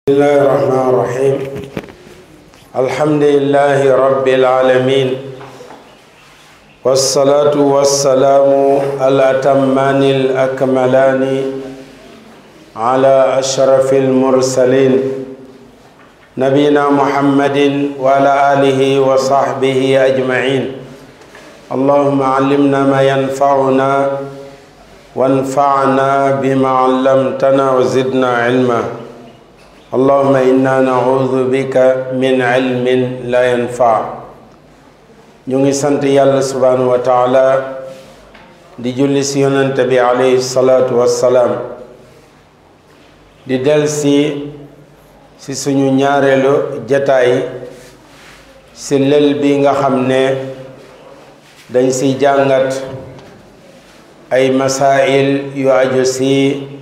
بسم الله الرحمن الرحيم الحمد لله رب العالمين والصلاة والسلام الأتمان الأكملان على أشرف المرسلين نبينا محمد وعلى آله وصحبه أجمعين اللهم علمنا ما ينفعنا وانفعنا بما علمتنا وزدنا علما اللهم إنا نعوذ بك من علم لا ينفع ñu ngi sant yàlla subhanahu wa taala di julli si yonante bi alayhi salaatu wassalaam di del si si suñu ñaareelu jataay si lël bi nga xam ne dañ si jàngat ay masail yu aju si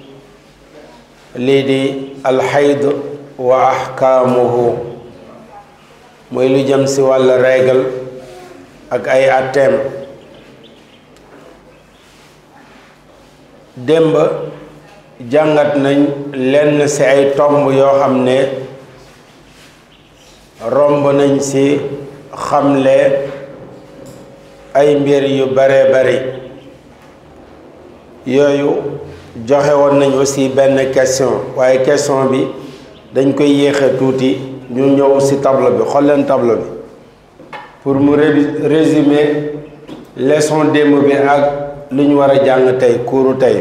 lii di alxayd wa axkaamuhu muy lu jëm si wàll règle ak ay atteem démb jàngat nañ lenn si ay tomb yoo xam ne romb nañ si xamle ay mbir yu bare bari yooyu joxe woon nañ aussi benn question waaye question bi dañ koy yéexe tuuti ñu ñëw ci tableau bi xool leen tableau bi pour mu résumer leçon démb bi ak lu ñu war a jàng tey kuuru tey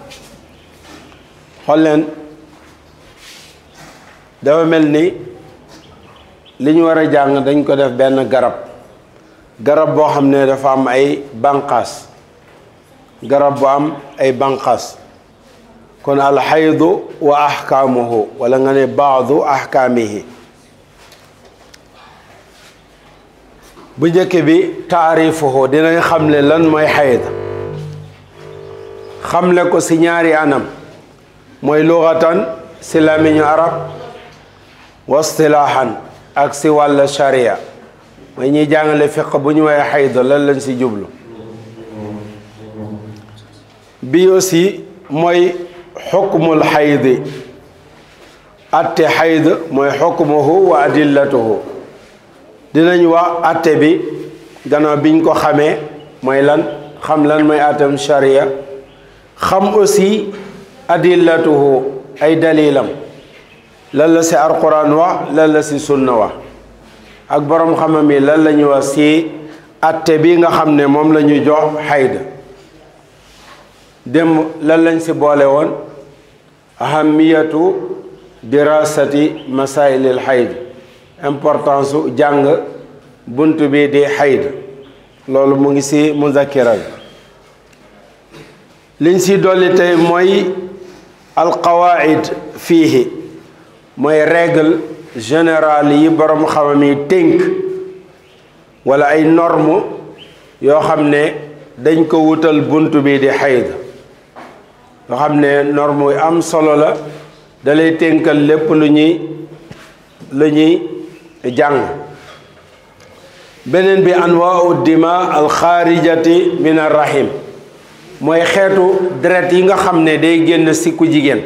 xool leen dafa mel ni li ñu war a jàng dañ ko def benn garab garab boo xam ne dafa am ay banqaas garab bu am ay banqaas kon alxaydu wa axkaamuhu wala nga ne baadu axkaamihi bu njëkk bi taarifuhu dinañ xamle lan mooy xayd xamle ko si ñaari anam mooy luxatan si lamiñu arab wa istilaahan ak si wàll sharia mooy ñuy jàngale fiq bu ñu woowee xayd lan lañ si jublu bi aussi mooy xukmul xaydi atte xayd mooy xukmuhu wa adillatuhu dinañ wax atte bi gannaaw biñ ko xamee mooy lan xam lan mooy atem sharia xam aussi adillatuhu ay dalilam lan la si alquran wax lan la si sunna wax ak boroom xamam yi lan la ñuy wax si atte bi nga xam ne moom la ñu jox xayd dem lan lañ si boole woon ahamiyatu dirasati masailil xayd importance su jàng bunt bi di xayd loolu mu ngi si muzakira bi liñ si dolli tey mooy alqawaid fiihi mooy règle générale yi borom xamam yi tënk wala ay norme yoo xam ne dañ ko wutal bunt bi di xayd yoo xam ne norme yu am solo la dalay tënkal lépp lu ñuy lu ñuy jàng beneen bi anwaau dima alxaarijati min arrahim mooy xeetu deret yi nga xam ne day génn si ku jigéen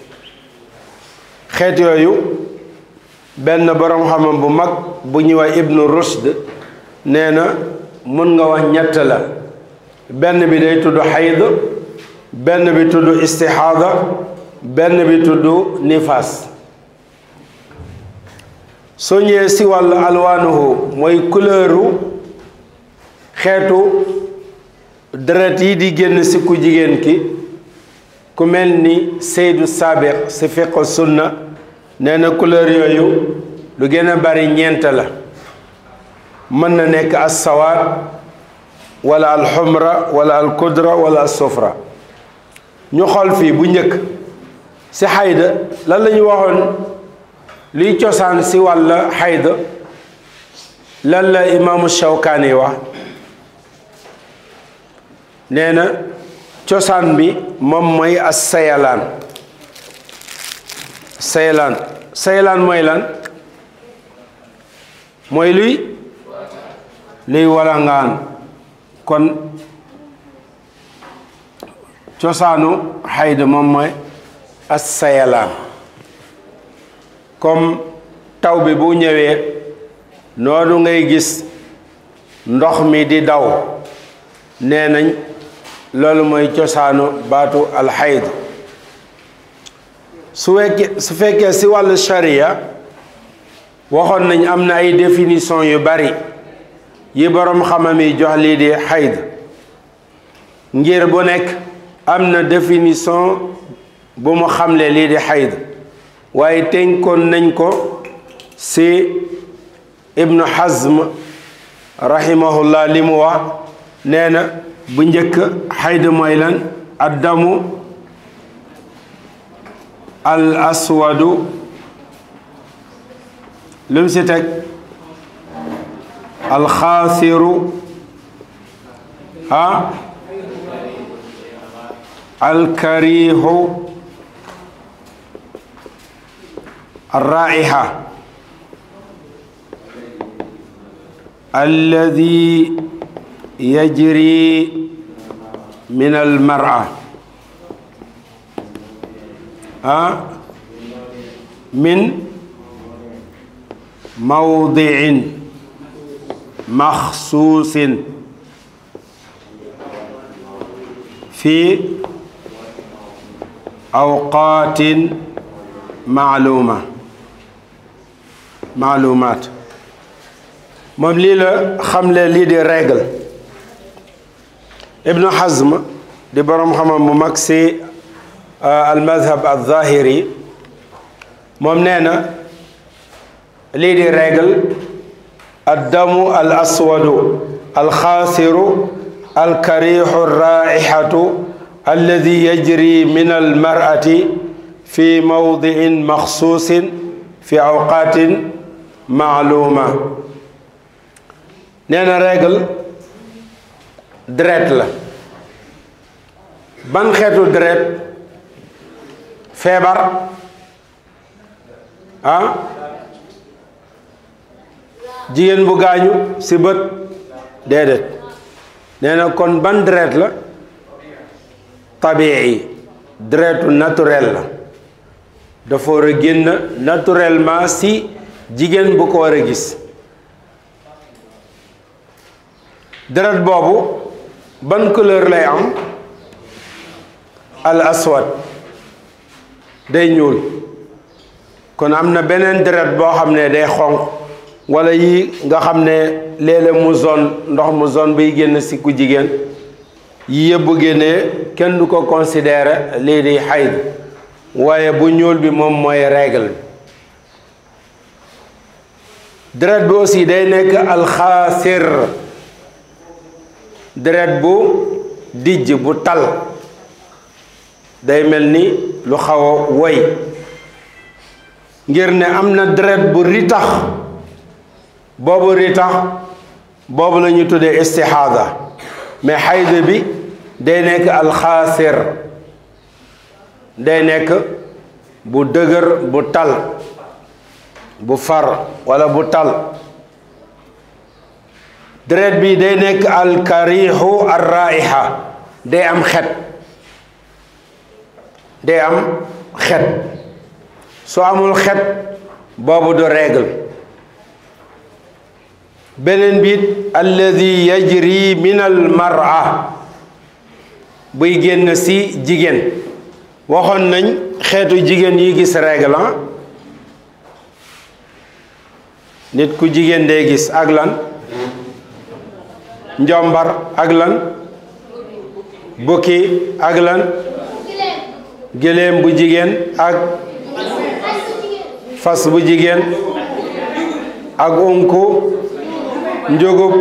xeet yooyu benn boroom xamam bu mag bu ñuy wax ibnu rushd nee na mun nga wax ñett la benn bi day tudd xayd benn bi tudd istixaada benn bi tudd nifaas soo ñëwee si wàllu alwaanuhu mooy couleuru xeetu deret yi di génn si ku jigéen ki ku mel ni Seydu Saabiq si fiq sunna nee na couleur yooyu lu gën a bari ñeent la mën na nekk as sawaad wala alxumra wala alkudra wala alsufra ñu xool fii bu njëkk si xayda lan la ñu waxoon liy cosaan si wàll xayda lan la imaamu Shawkaani wax nee na cosaan bi moom mooy as sayalaan sayalaan sayalaan mooy lan mooy luy luy walangaan kon cosaanu xayda moom mooy as sayalaan comme taw bi bu ñëwee noonu ngay gis ndox mi di daw nee nañ loolu mooy cosaanu baatu alxayd su fekkee su fekkee si wàllu sharia waxoon nañ am na ay définition yu bari yi boroom xamam yi jox lii di xayd ngir bu nekk am na définition bu mu xamle lii di xayd waaye tënkoon nañ ko si ibnu hazm rahimahullah li mu wax nee na bu njëkk xayd mooy lan addamu al aswadu lu mu si teg alxaasiru ah alkarihu الرائحة الذي يجري من المرأة أه؟ من موضع مخصوص في أوقات معلومة maalumaat moom lii la xamle lii di règle ibnu hazm di boroom xamam bu mag si al madhab al zahiri moom nee na lii di règle addamu al aswadu al xaasiru al kariixu raixatu alladi yajri min al marati fi mawdiin maxsuusin fi awqaatin maaluma nee na règle deret la ban xeetu deret feebar ah jigéen bu gaañu ci bët déedéet nee na kon ban deret la tabii deretu naturel la dafa war a génn naturellement ci jigéen bu ko war a gis deret boobu ban couleur lay am al aswad day ñuul kon am na beneen deret boo xam ne day xonq walla yi nga xam ne léeg-léeg mu zone ndox mu zone bay génn ci ku jigéen yi yëpp bu génnee kenn du ko considérer lii di xayd waaye bu ñuul bi moom mooy règle bi deret bi aussi day nekk alxaasir deret bu dijj bu tal day mel ni lu xaw a woy ngir ne am na deret bu ritax boobu ritax boobu la ñu tuddee istixaada mais xayda bi day nekk alxaasir day nekk bu dëgër bu tal bu far walla bu tal deret bi day nekk alkariixu arraiha day am xet day am xet su amul xet boobu du règle beneen biit alladi yajri min al mara buy génn ci jigéen waxoon nañ xeetu jigéen yi gis règle nit ku jigéen day gis ak lan njombar ak lan bukki ak lan gëléem bu jigéen ak fas bu jigéen ak unku njugub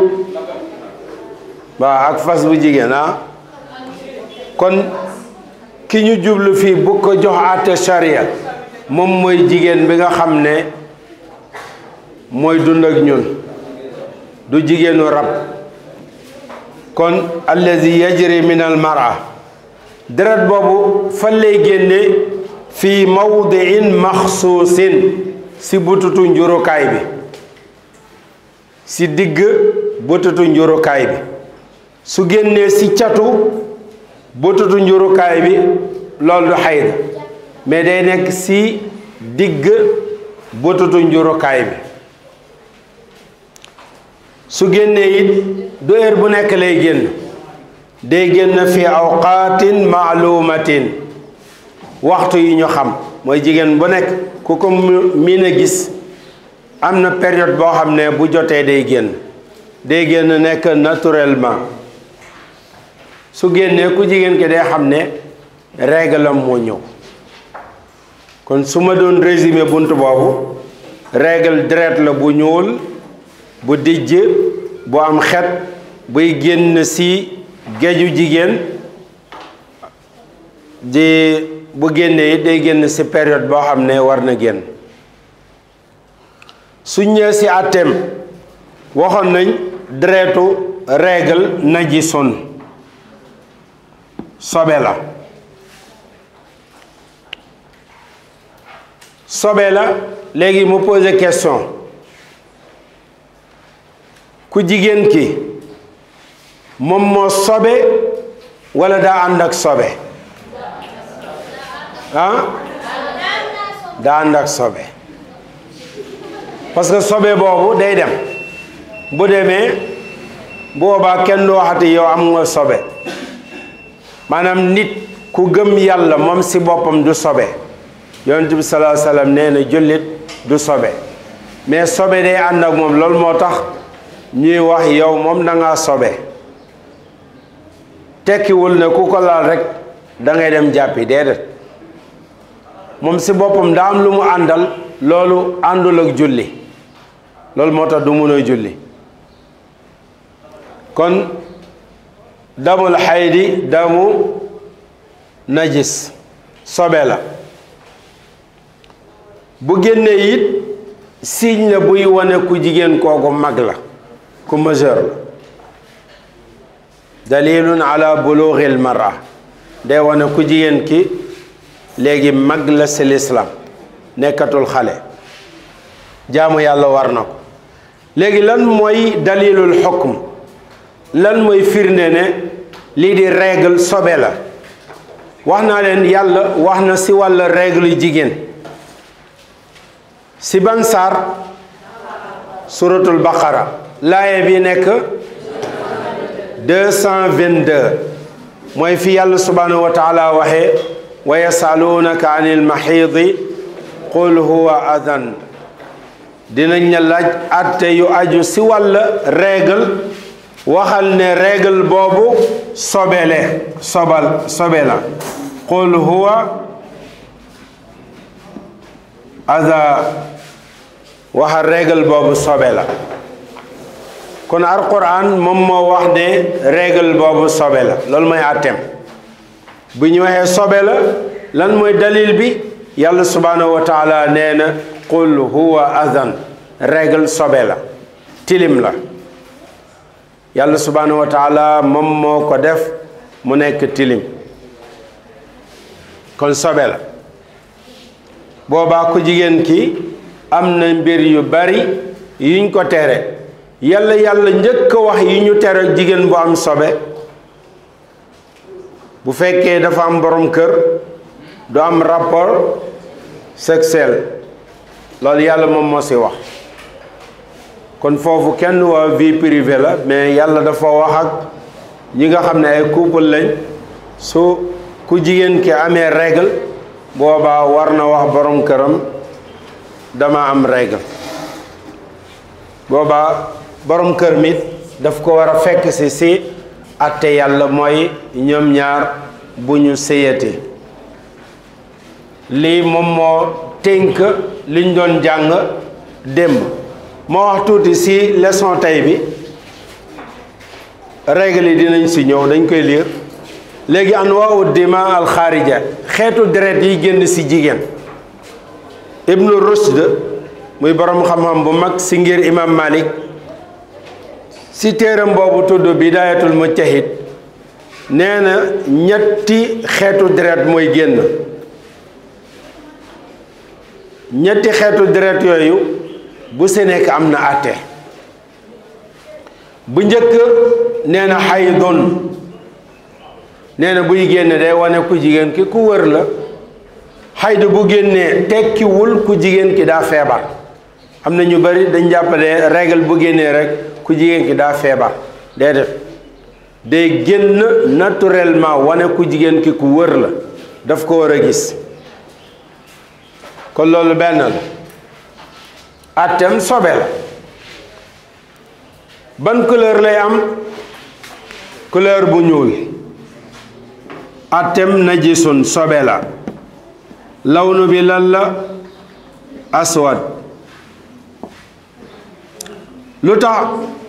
waaw ak fas bu jigéen ah kon ki ñu jublu fii bu ko jox àtte charia moom mooy jigéen bi nga xam ne mooy dund ak ñun du jigéenu rab kon allazi yajri min al mara deret boobu fan lay génne fii mawdiin maxsuusin si bututu njurukaay bi si digg bututu njurukaay bi su génnee si catu bututu njurukaay bi loolu du xayd mais day nekk si digg bututu njurukaay bi su génnee it du heure bu nekk lay génn day génn fi awqaatin maalumatin waxtu yi ñu xam mooy jigéen bu nekk ku ko miin a gis am na période boo xam ne bu jotee day génn day génn nekk naturellement su génnee ku jigéen ki day xam ne réglam moo ñëw kon su ma doon résumé bunt boobu règle deret la bu ñuul bu dijj bu am xet buy génn ci géju jigéen di bu génnee it day génn ci période boo xam ne war na génn su ñëwee ci àtteem waxoon nañ deretu règle najisun sobe la sobe la léegi mu posé question ku jigéen ki moom moo sobe walla daa ànd ak sobe ah daa ànd ak sobe parce que sobe boobu day dem bu demee boobaa kenn du waxati yow am nga sobe maanaam nit ku gëm yàlla moom ci boppam du sobe yonent bi salaa sallam nee na jullit du sobe mais sobe day ànd ak moom loolu moo tax ñuy wax yow moom da ngaa sobe tekkiwul ne ku ko laal rek da ngay dem jàppi déedéet moom ci boppam daa am lu mu àndal loolu àndul ak julli loolu moo tax du mun a julli kon damul xaydi damu najis sobe la bu génnee it signe la buy wane ku jigéen kooku mag la ku majeur la dalilun ala bulughil mara day wane ku jigéen ki léegi mag la ci lislaam nekkatul xale jaamu yàlla war na ko léegi lan mooy dalilul xukm lan mooy firnde ne lii di règle sobe la wax naa leen yàlla wax na ci wàll règle jigéen ci ban saar suratul baqara laaye bi nekk 222 mooy fi yàlla subhanahu wa taala waxee wa yasaluunaka anil maxiidi qul huwa adan dinañ la laaj atte yu aju ci wàll règle waxal ne règle boobu sobele sobal sobe la qul huwa ada waxal règle boobu sobe la kon alquran moom moo wax ne règle boobu sobe la loolu mooy àtteem bu ñu waxee sobe la lan mooy dalil bi yàlla subhanahu wa taala nee na qul huwa adan règle sobe la tilim la yàlla subhanahu wa taala moom moo ko def mu nekk tilim kon sobe la boobaa ku jigéen ki am na mbir yu bari yuñ ko tere yàlla yàlla njëkk a wax yi ñu tere jigéen bu am sobe bu fekkee dafa am borom kër du am rapport sexuel loolu yàlla moom moo ci wax kon foofu kenn waa vie privée la mais yàlla dafa wax ak ñi nga xam ne ay couple lañ su ku jigéen ki amee règle boobaa war na wax borom këram dama am règle boobaa borom kër mi daf ko war a fekk si si atte yàlla mooy ñoom ñaar bu ñu séyati lii moom moo tënk liñ doon jàng démb moo wax tuuti si leçon tey bi règle yi dinañ si ñëw dañ koy liir léegi anwaau dima alxaarija xeetu deret yi génn si jigéen ibnu rushd muy borom xam-xam bu mag si ngir imam malik si téeram boobu tudd bidayatul mujtahid nee na ñetti xeetu deret mooy génn ñetti xeetu deret yooyu bu si nekk am na àtte bu njëkk nee na xaydun nee na buy génn day wane ku jigéen ki ku wër la xayd bu génnee tekkiwul ku jigéen ki daa feebar am na ñu bari dañ jàppale règle bu génnee rek ku jigéen ki daa feebar déedéet day génn naturellement wane ku jigéen ki ku wër la daf ko war a gis kon loolu benn la àtteem sobe la ban couleur lay am couleur bu ñuul àtteem najisun sobe la lawnu bi lan la aswad lu tax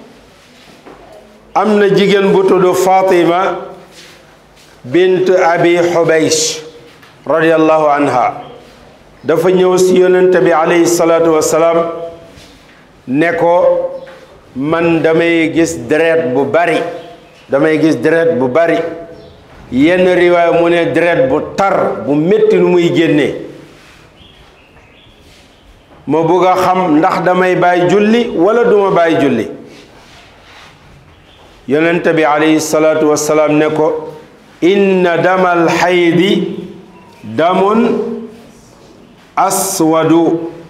am na jigéen bu tudd Fatima bint abi Xubays radiyallahu anha dafa ñëw si yonent bi alayhi salaatu wassalaam ne ko man damay gis deret bu bari damay gis deret bu bari yenn riwaay mu ne deret bu tar bu métti nu muy génnee ma bëgg a xam ndax damay bàyyi julli wala duma bàyyi julli yonent bi alayhi salaatu wassalaam ne ko inna damal xaydi damun aswadu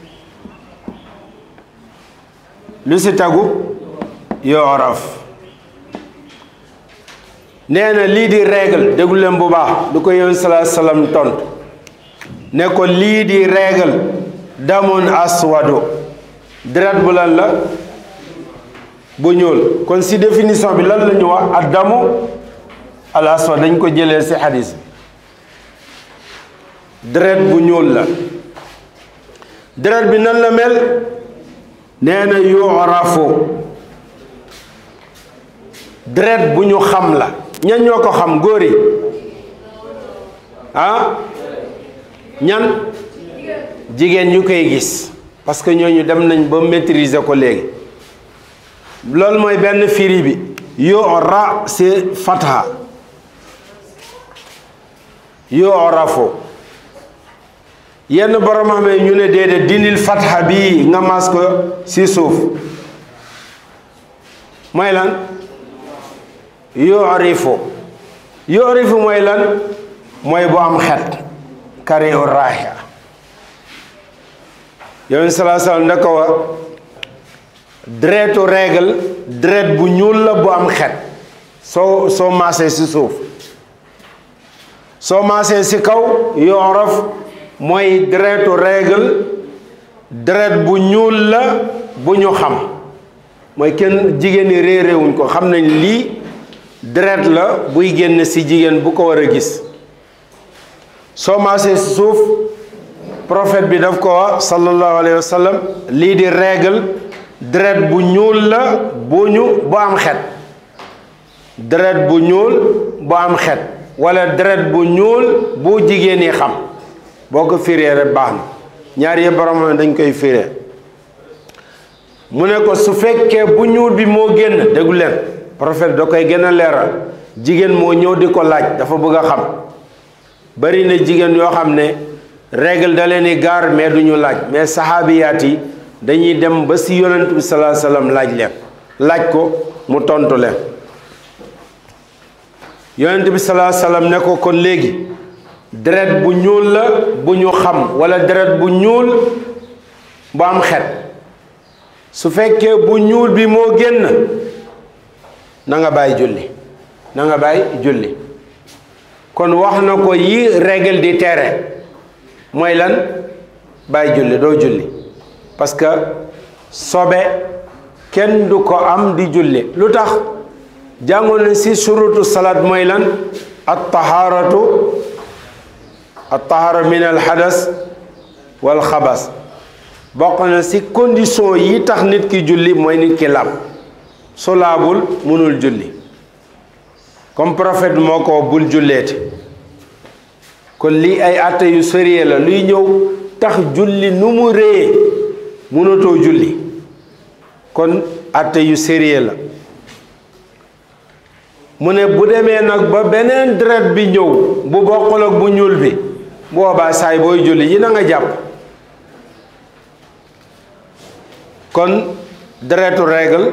lu si tagu yooraf nee na lii di règle déglu leen bu baax du ko yoon salaa salaam tontu ne ko lii di règle damun aswadu deret bu lan la bu ñuul kon si définition bi lan la ñu wax ad damu al aswad dañ ko jëlee si xadis bi deret bu ñuul la deret bi nan la mel nee na yu'rafu deret bu ñu xam la ñan ñoo ko xam góor yi ah ñan jigéen ñu koy gis parce que ñooñu dem nañ ba maîtriser ko léegi loolu mooy benn firi bi yu'ra c'est fatha yu'rafu yenn borom xam ne ñu ne déedéet dindil fatha bii nga mas ko si suuf mooy lan yu'rifu yu'rifu mooy lan mooy bu am xet kari u raaxia yow salaa salaam da ko wa deretu règle deret bu ñuul la bu am xet soo soo maasee si suuf soo maasee si kaw yoorof mooy deretu règle deret bu ñuul la bu ñu xam mooy kenn jigéen ñi réeréewuñ ko xam nañ lii deret la buy génn si jigéen bu ko war a gis soo maasee si suuf prophète bi daf ko wax sallallahu alayhi wa sallam lii di règle deret bu ñuul la bu ñu bu am xet deret bu ñuul bu am xet wala deret bu ñuul bu jigéen yi xam boo ko firee rek baax na ñaar yëpp borom dañ koy firee mu ne ko su fekkee bu ñuul bi moo génn déggu leen prophète da koy gën a leeral jigéen moo ñëw di ko laaj dafa bëgg a xam bari na jigéen yoo xam ne règle da leen di gaar mais du ñu laaj mais saxaabiyaat yi dañuy dem ba si yonent bi salaa salaam laaj leen laaj ko mu tontu leen yonent bi salaa salaam ne ko kon léegi deret bu ñuul la bu ñu xam wala deret bu ñuul bu am xet su fekkee bu ñuul bi moo génn na nga bàyyi julli na nga bàyyi julli kon wax na ko yi règle di tere mooy lan bàyyi julli doo julli parce que sobe kenn du ko am di julli lu tax jàngoon na si surutu salaat mooy lan at taharatu at tahara min al hadas wal xabas bokk na si condition yi tax nit ki julli mooy nit ki laab su laabul mënul julli comme prophète moo ko bul julleeti kon lii ay atte yu sérieux la luy ñëw tax julli nu mu réyee mënatoo julli kon atte yu sérieux la mu ne bu demee nag ba beneen deret bi ñëw bu bokkul ak bu ñuul bi boobaa saay booy julli yi na nga jàpp kon deretu règle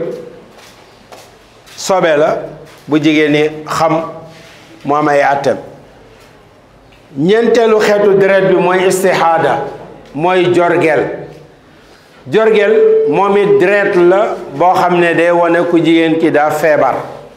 sobe la bu jigéen ñi xam mu am ay àtteem ñeenteelu xeetu deret bi mooy istihada mooy jorgel jorgel moom it deret la boo xam ne day wane ku jigéen ki daa feebar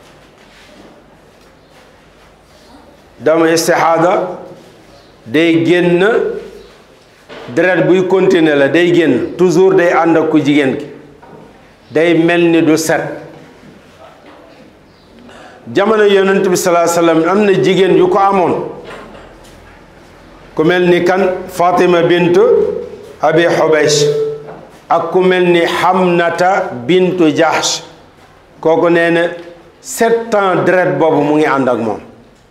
dama istihada day génn deret buy continuer la day génn toujours day ànd ak ku jigéen ki day mel ni du set jamono yonent bi salaa sallam am na jigéen yu ko amoon ku mel ni kan Fatima bintu Abi Xubays ak ku mel ni Hamnata bintu Jahsh kooku nee na sept ans deret boobu mu ngi ànd ak moom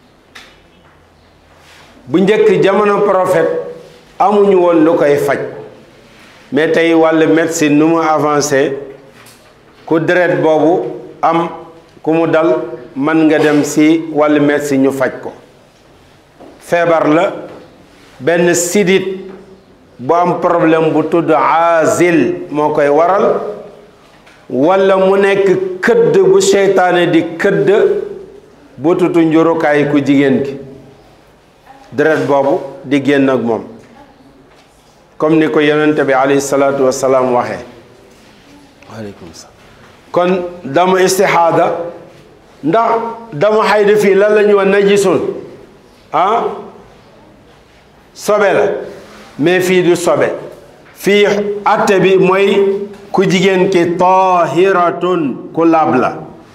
bu njëkk jamono prophète amuñu woon lu koy faj mais tey wàllu médecine nu mu avancé ku deret boobu am ku mu dal mën nga dem ci wàllu médecine ñu faj ko feebar la benn sidit bu am problème bu tudd azil moo koy waral walla mu nekk këdd bu seytaane di këdd bu tutu njurukaay ku jigéen gi deret boobu di génn ak moom comme ni ko yonente bi alayhi salaatu wasalaam waxee waaleykum salaam kon dama istixaada ndax dama xayda fii lan la ñu wax najisun ah sobe la mais fii du sobe fii atte bi mooy ku jigéen ki tahiratun ku laab la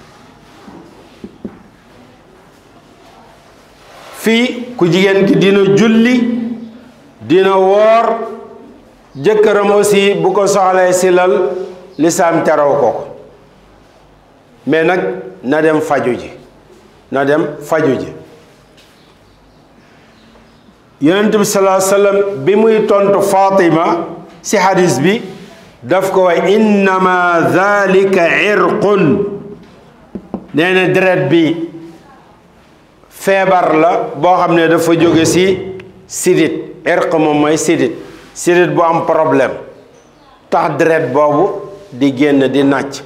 fii ku jigéen ki dina julli dina woor jëkkëram aussi bu ko soxlee si lal lislaam teraw ko ko mais nag na dem faju ji na dem faju ji yonent bi salaa sallam bi muy tontu Fatima si hadis bi daf ko wax innama dhalika irqun nee na deret bi feebar la boo xam ne dafa jóge si sidit irq moom mooy sidit sidit bu am problème tax deret boobu di génn di nàcc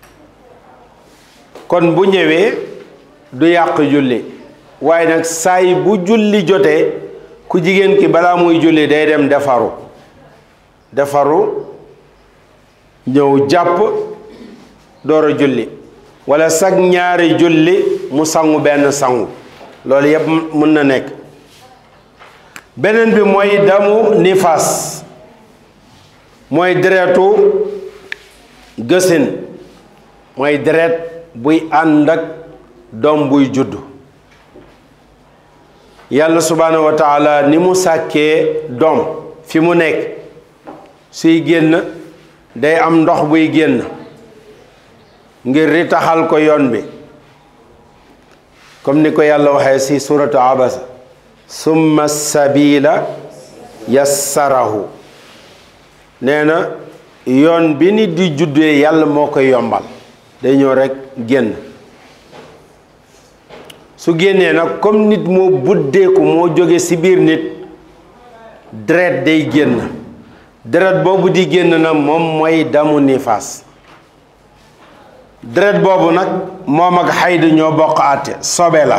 kon bu ñëwee du yàq julli waaye nag saay bu julli jotee ku jigéen ki balaa muy julli day dem defaru defaru ñëw jàpp door a julli wala sag ñaari julli mu sangu benn sangu loolu yëpp mën na nekk beneen bi mooy damu nifaas mooy deretu gësin mooy deret buy ànd ak doom buy judd yàlla subhaanahu wa taala ni mu sàkkee doom fi mu nekk suy génn day am ndox buy génn ngir ritaxal ko yoon bi comme ni ko yàlla waxee ci suratu abasa summa sabila yassarahu nee na yoon bi nit di juddee yàlla moo koy yombal day ñëw rekk génn su génnee nag comme nit moo buddeeku moo jóge ci biir nit deret day génn deret boobu di génn na moom mooy damu nifaas deret boobu nag moom ak xayd ñoo bokk àtte sobe la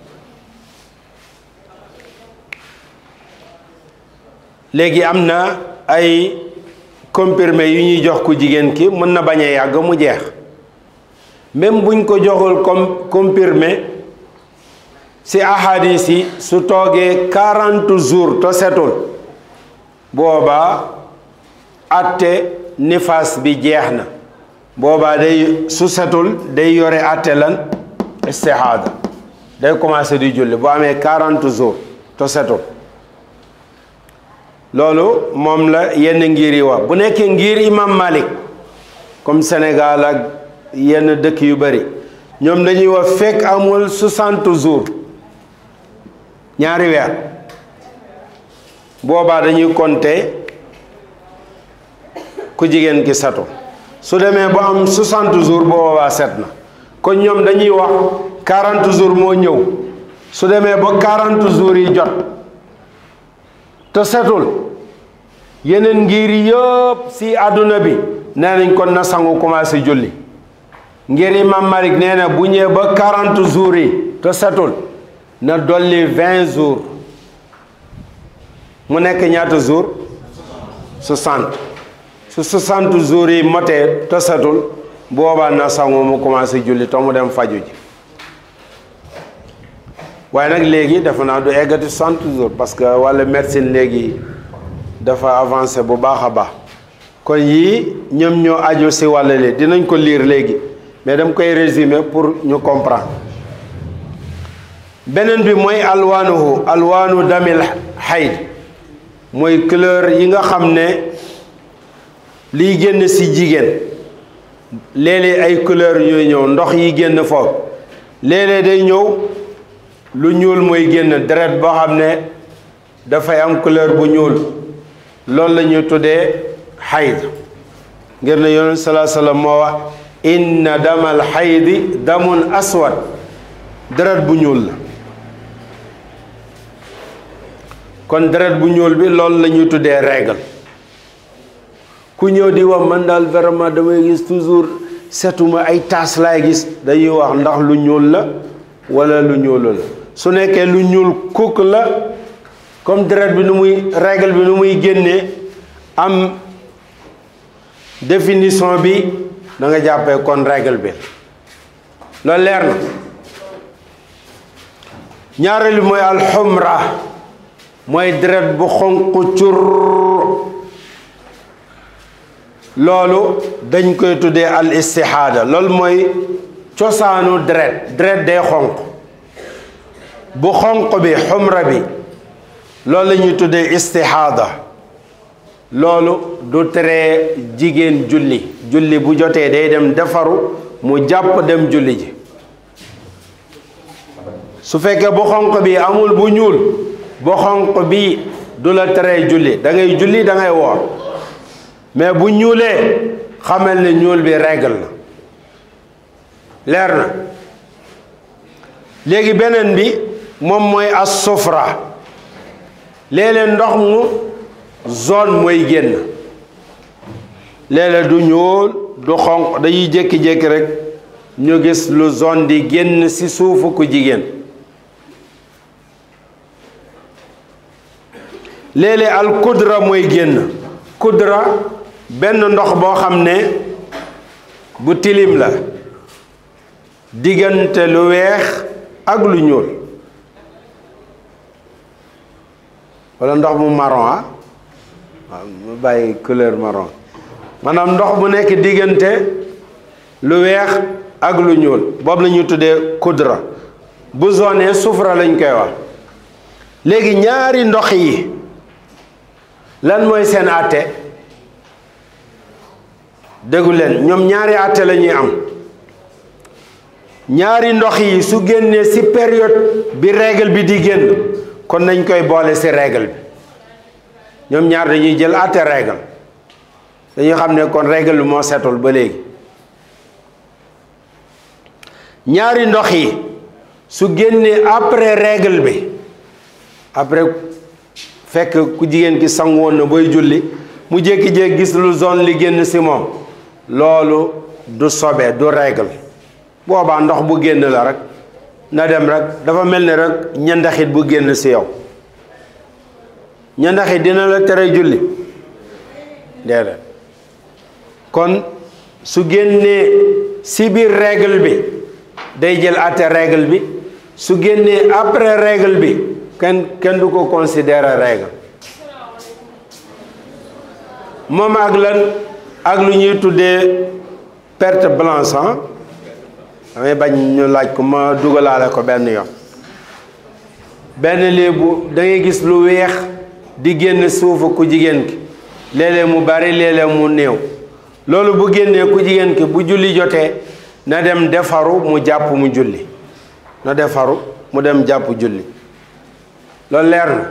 léegi am na ay comprimé yu ñuy jox ku jigéen ki mën na bañ a yàgg mu jeex même buñ ko joxul comme comprimé ci ahadis yi su toogee quarante jours to setul boobaa atte nifaas bi jeex na boobaa day su setul day yore atte lan istihaada day commencé di julli bu amee quarante jours to setul loolu moom la yenn ngir yi wax bu nekkee ngir imam Malik comme Sénégal ak yenn dëkk yu bari ñoom dañuy wax fekk amul soixante jours ñaari weer boobaa dañuy compter ku jigéen ki satu su demee ba am 60 jours boobaa set na kon ñoom dañuy wax 40 jours moo ñëw su demee ba 40 jours yi jot te setul yeneen ngir yëpp si àdduna bi nee nañ kon na sangu commencé julli ngir imam Malik nee na bu ñëwee ba 40 jours yi te setul na dolli 20 jours mu nekk ñaata jour 60 su 60 jours yi motee tasatul boobaa na sangu mu commencé julli to mu dem faju ji waaye nag léegi dafa naa du eggati 60 jours parce que wàllu médecine léegi dafa avancé bu baax a baax kon yii ñoom ñoo aju si wàll li dinañ ko lire léegi mais dama koy résumer pour ñu comprendre beneen bi mooy alwaanuhu alwaanu damil xayd mooy couleur yi nga xam ne liy génn si jigéen léeg-léeg ay couleur yooyu ñëw ndox yi génn foofu léeg-léeg day ñëw lu ñuul mooy génn deret boo xam ne dafay am couleur bu ñuul loolu la ñuy tuddee xayd ngir ne yonent salaa sallam moo wax inna damal xaydi damun aswad deret bu ñuul la kon deret bu ñuul bi loolu la ñuy tuddee règle ku ñëw di wax man daal vraiment damay gis toujours setuma ay taas laay gis dañuy wax ndax lu ñuul la wala lu ñuulul su nekkee lu ñuul kukk la comme deret bi nu muy règle bi nu muy génnee am définition bi da nga jàppee kon règle bi loolu leer na ñaareelu mooy alxumra mooy deret bu xonq cur loolu dañ koy tuddee al istixaada loolu mooy cosaanu deret deret day xonq bu xonq bi xumra bi loolu la ñuy tuddee istixaada loolu du tere jigéen julli julli bu jotee day dem defaru mu jàpp dem julli ji su fekkee bu xonq bi amul bu ñuul bu xonq bi du la tere julli da ngay julli da ngay woor mais bu ñuulee xamal ne ñuul bi règle la leer na léegi beneen bi moom mooy as sufra léeg-léeg ndox mu zone mooy génn léeg-léeg du ñuul du xonq dañuy jékki-jékki rek ñu gis lu zone di génn ci suufu ku jigéen léeg-léeg al kudra mooy génn kudra benn ndox boo xam ne bu tilim la diggante lu weex ak lu ñuul walla ndox mu marron ah waaw mu bàyyi couleur marron maanaam ndox bu nekk diggante lu weex ak lu ñuul boobu la ñuy tuddee kudra bu zone sufra lañ koy wax léegi ñaari ndox yi lan mooy seen àtte déggu leen ñoom ñaari àtte la ñuy am ñaari ndox yi su génnee ci période bi règle bi di génn kon nañ koy boole ci règle bi ñoom ñaar dañuy jël àtte règle dañuy xam ne kon règle bi moo setul ba léegi ñaari ndox yi su génnee après règle bi après fekk ku jigéen ki sangu woon na booy julli mu jékki-jékki gis lu zone li génn ci moom loolu du sobe du règle boobaa ndox bu génn la rek na dem rek dafa mel ni rek ñandaxit bu génn ci yow ñandaxit dina la tere julli déedéet kon su génnee ci biir règle bi day jël àtte règle bi su génnee après règle bi kenn kenn du ko considérer règle moom ak lan ak lu ñuy tuddee perte blanche ah damay bañ ñu laaj ko ma dugalaale ko benn yoon benn léebu da ngay gis lu weex di génn suufu ku jigéen ki léeg-léeg mu bari léeg-léeg mu néew loolu bu génnee ku jigéen ki bu julli jotee na dem defaru mu jàpp mu julli na defaru mu dem jàpp julli loolu leer na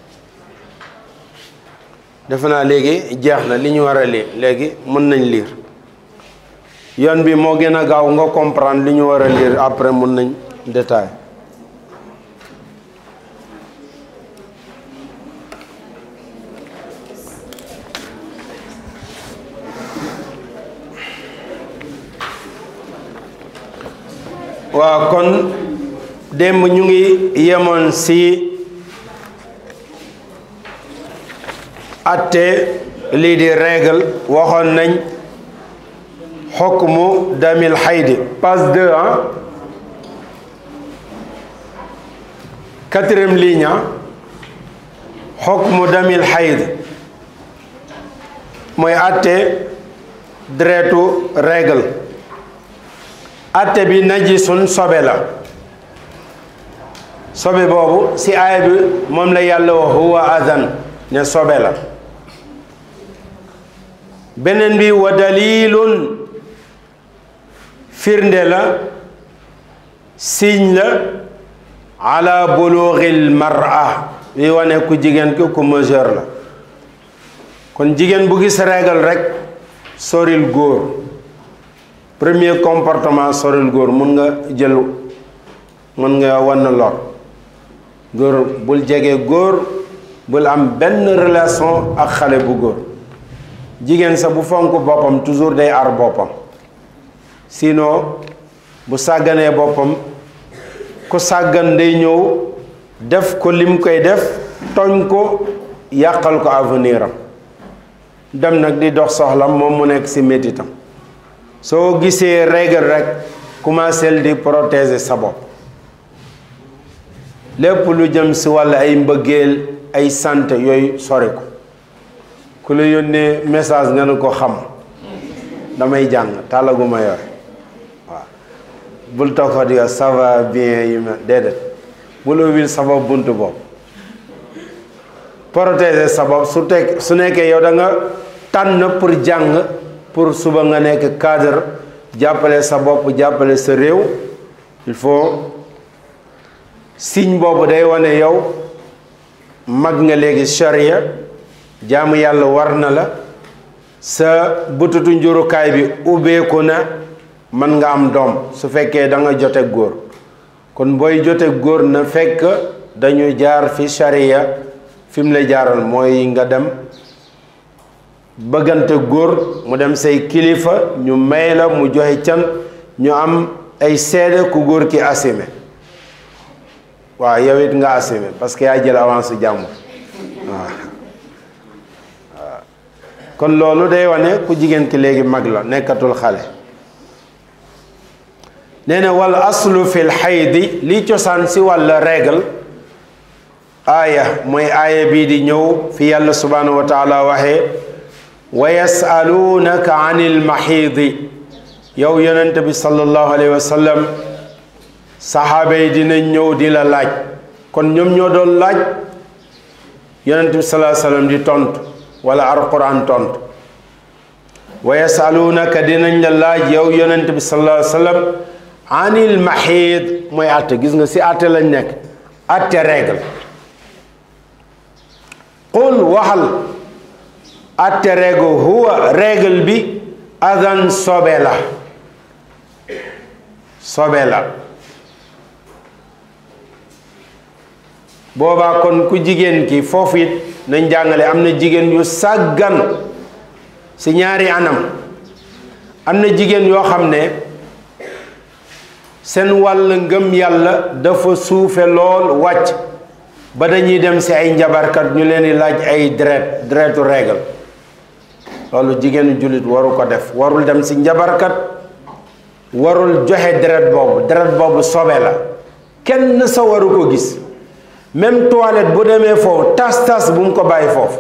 defe naa léegi jeex na li ñu war a lii léegi mën nañ lire yoon bi moo gën a gaaw nga comprendre li ñu war a lire après mën nañ détail waaw kon démb ñu ngi yemoon ci atte lii di règle waxoon nañ xukmu damil xaydi page 2 ah quatrième ligne xukmu damil xayd mooy atte deretu règle atte bi najisun sobe la sobe boobu ci aaya bi moom la yàlla wax huwa adan ne sobe la beneen bi wa dalilun firnde la signe la ala bulughil mar'a bi wane ku jigéen ki ku majeur la kon jigéen bu gis régal rek soril góor premier comportement soril góor mun nga jël mun nga wan lor góor bul jege góor bul am benn relation ak xale bu góor jigéen sa bu fonk boppam toujours day ar boppam sinon bu sàgganee boppam ku sàggan day ñëw def ko lim koy def tooñ ko yàqal ko avenir am dem nag di dox soxlam moom mu nekk ci métitam soo gisee règle rek commencé di protéger sa bopp lépp lu jëm ci wàll ay mbëggeel ay sant yooyu sori ko ku la yónnee message nga ne ko xam damay jàng tàllaguma yore waaw bul toog fa di ça va bien yi ma déedéet bul ubbil sa bopp buntu bopp protéger sa bopp su teg su nekkee yow da nga tànn pour jàng pour suba nga nekk cadre jàppale sa bopp jàppale sa réew il faut signe boobu day wane yow mag nga léegi charia jaamu yàlla war na la sa bututu njurukaay bi ubbeeku na mën nga am doom su fekkee da nga jote góor kon booy jote góor na fekk dañu jaar fi charia fi mu la jaaral mooy nga dem bëggante góor mu dem say kilifa ñu may la mu joxe can ñu am ay seede ku góor ki assumé waaw yow it nga assumé parce que yaa jël avance su jàmbur waaw kon loolu day wane ku jigéen ki léegi mag la nekkatul xale nee na wal aslu fil xaydi li cosaan si wàlla règle aaya mooy aaya bii di ñëw fi yàlla subhanahu wa taala waxee wa yasaluunaka anil maxiidi yow yonente bi sallallahu alayhi wa sallam saxaaba yi dinañ ñëw di la laaj kon ñoom ñoo doon laaj yonente bi sallallahu alayhi wa sallam di tontu wala alquran tontu wa yasaluunaka dinañ la laaj yow yonente bi sallallahu alayhi wa sallam anil maxiid mooy atte gis nga si atte lañ nekk atte règle qul waxal atte règle huwa règle bi adan sobe la sobe la boobaa kon ku jigéen ki foofu it nañ jàngale am na jigéen yu sàggan si ñaari anam am na jigéen yoo xam ne seen wàll ngëm yàlla dafa suufe lool wàcc ba dañuy dem si ay njabarkat ñu leen di laaj ay deret deretu règle loolu jigéenu jullit waru ko def warul dem si njabarkat warul joxe deret boobu deret boobu sobe la kenn sa waru ko gis même toilette bu demee foofu tas tas bu mu ko bàyyi foofu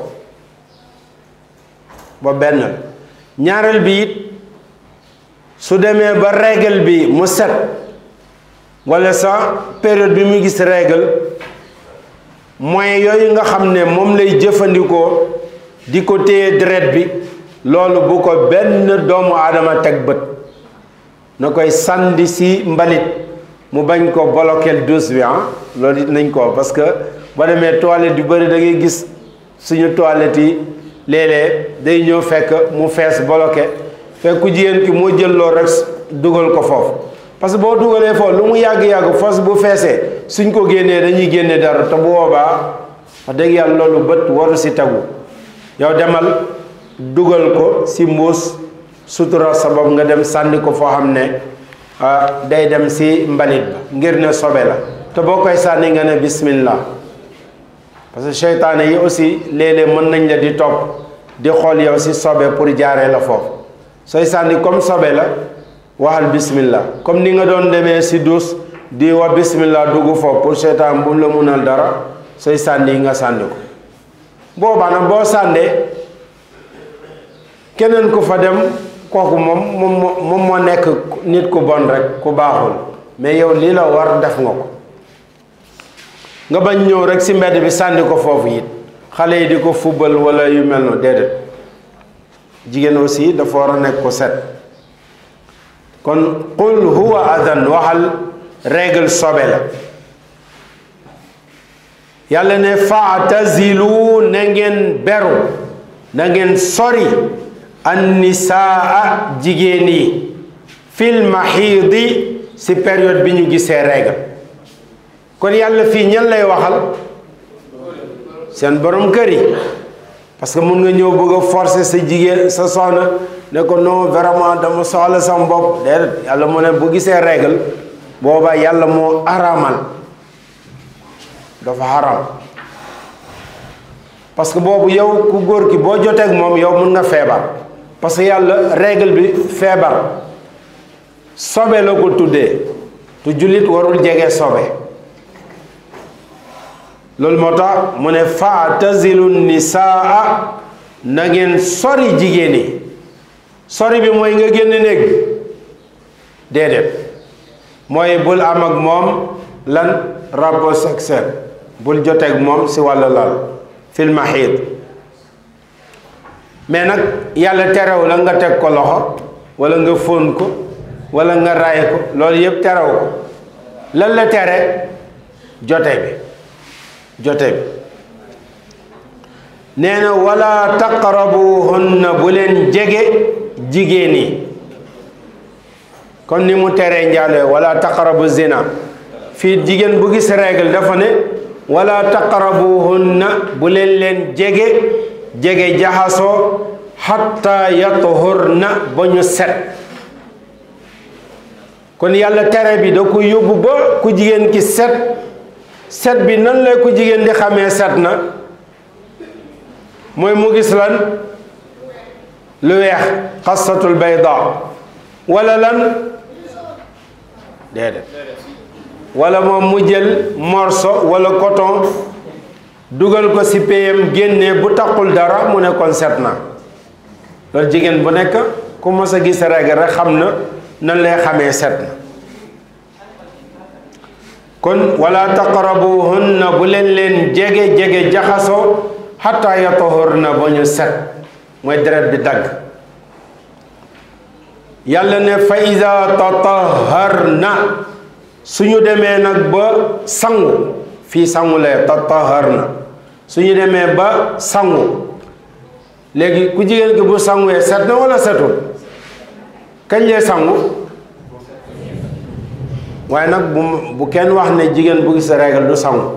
ba benn la ñaareel bi it su demee ba règle bi mu set wala sa période bi mu gis règle moyens yooyu nga xam ne moom lay jëfandikoo di ko téye deret bi loolu bu ko benn doomu aadama teg bët na koy sànni si mbalit mu bañ ko bloquer douche bi ah loolu it nañ ko parce que ba demee toilette yu bëri da ngay gis suñu toilette yi léeg-léeg day ñëw fekk mu fees bloqué fekk ku jigéen ki moo jël loolu rek dugal ko foofu parce que boo dugalee foofu lu mu yàgg-yàgg fos bu feesee suñ ko génnee dañuy génne dara te bu boobaa wax dëgg yàlla loolu bët waru si tegu yow demal dugal ko si mbuus sutura sabab nga dem sànni ko foo xam ne day dem si mbalit ba ngir ne sobe la te boo koy sànni nga ne bismillah parce que seytaane yi aussi léeg-léeg mën nañ la di topp di xool yow si sobe pour jaaree la foofu sooy sànni comme sobe la waxal bismillah comme ni nga doon demee si duus di wax bismillah dugg foofu pour seytaan bu mu la munal dara sooy sànni yi nga sànni ko boobaa nag boo sàndee keneen ku fa dem kooku moom moom moom moo nekk nit ku bon rek ku baaxul mais yow lii la war def nga ko nga bañ ñëw rek si mbedd bi sànni ko foofu it xale yi di ko fubal wala yu mel noonu déedéet jigéen aussi dafa war a nekk ko set kon qul huwa adan waxal règle sobe la yàlla ne faatazilu na ngeen beru na ngeen sori annisaa jigéen yi fil maxiidi si période bi ñu gisee règle kon yàlla fii ñan lay waxal seen borom kër yi parce que mun nga ñëw bëgg a forcer sa jigéen sa soxna ne ko non vraiment dama soxla sama bopp déedéet yàlla mu ne bu gisee règle boobaa yàlla moo araamal dafa haram parce que boobu yow ku góor ki boo joteeg moom yow mun nga feebar parce que yàlla règle bi feebar sobe la ko tuddee te jullit warul jege sobe loolu moo tax mu ne faatazilu nisaa na ngeen sori jigéen yi sori bi mooy nga génn néeg bi déedéet mooy bul am ak moom lan rapport sexuel bul joteeg moom si wàllu lal fil maxiid mais nag yàlla terew la nga teg ko loxo wala nga fóon ko wala nga raay ko loolu yëpp terew ko lan la tere jote bi jote bi nee na wala taqrabuhunna bu leen jege jigéen yi kon ni mu teree njaaloo wala taqrabu zina fii jigéen bu gis règle dafa ne wala taqrabuhunna bu leen leen jege jege jaxasoo xatta yatuhurna ba ñu set kon yàlla tere bi da ko yóbbu ba ku jigéen ki set set bi nan lay ku jigéen di xamee set na mooy mu gis lan lu weex xasatul bayda wala lan déedéet wala moom mu jël morceau wala coton dugal ko ci payam génnee bu taqul dara mu ne kon set na loolu jigéen bu nekk ku mos a gis règle rek xam na nan lay xamee set na kon wala taqrabuhunna bu leen leen jege jege jaxasoo xataa yatahurna ba ñu set mooy deret bi dagg yàlla ne fa ida tataharna suñu demee nag ba sangu fii sangu lee tataharna suñu demee ba sangu léegi ku jigéen ki bu sanguwee set na wala setul kañ lee sangu waaye nag bu bu kenn wax ne jigéen bu gis règle du sangu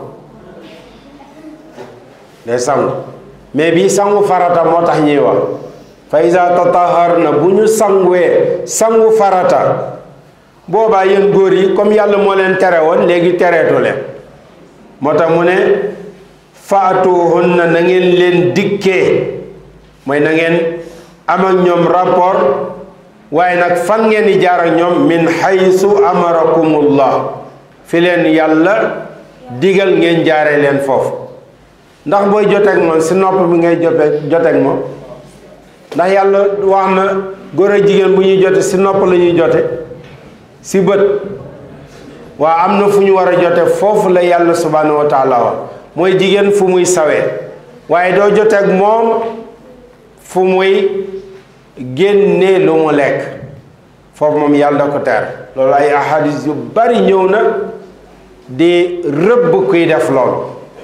day sangu mais bii sangu farata moo tax ñuy wax fa iza tataharna bu ñu sanguwee sangu farata boobaa yéen góor yi comme yàlla moo leen tere woon léegi tereetu leen moo tax mu ne faatuhunna na ngeen leen dikkee mooy na ngeen am ak ñoom rapport waaye nag fan ngeen di jaar ak ñoom min haysu amarakumullah fi leen yàlla digal ngeen jaare leen foofu ndax booy joteeg moom si nopp bi ngay jote joteeg moom ndax yàlla wax na góor ak jigéen bu ñuy jote si nopp la ñuy jote si bët waa am na fu ñu war a jote foofu la yàlla subhanahu wa taala wax mooy jigéen fu muy sawee waaye doo joteeg moom fu muy génnee lu mu lekk foofu moom yàlla da ko teer loolu ay ahadis yu bari ñëw na di rëbb kuy def loolu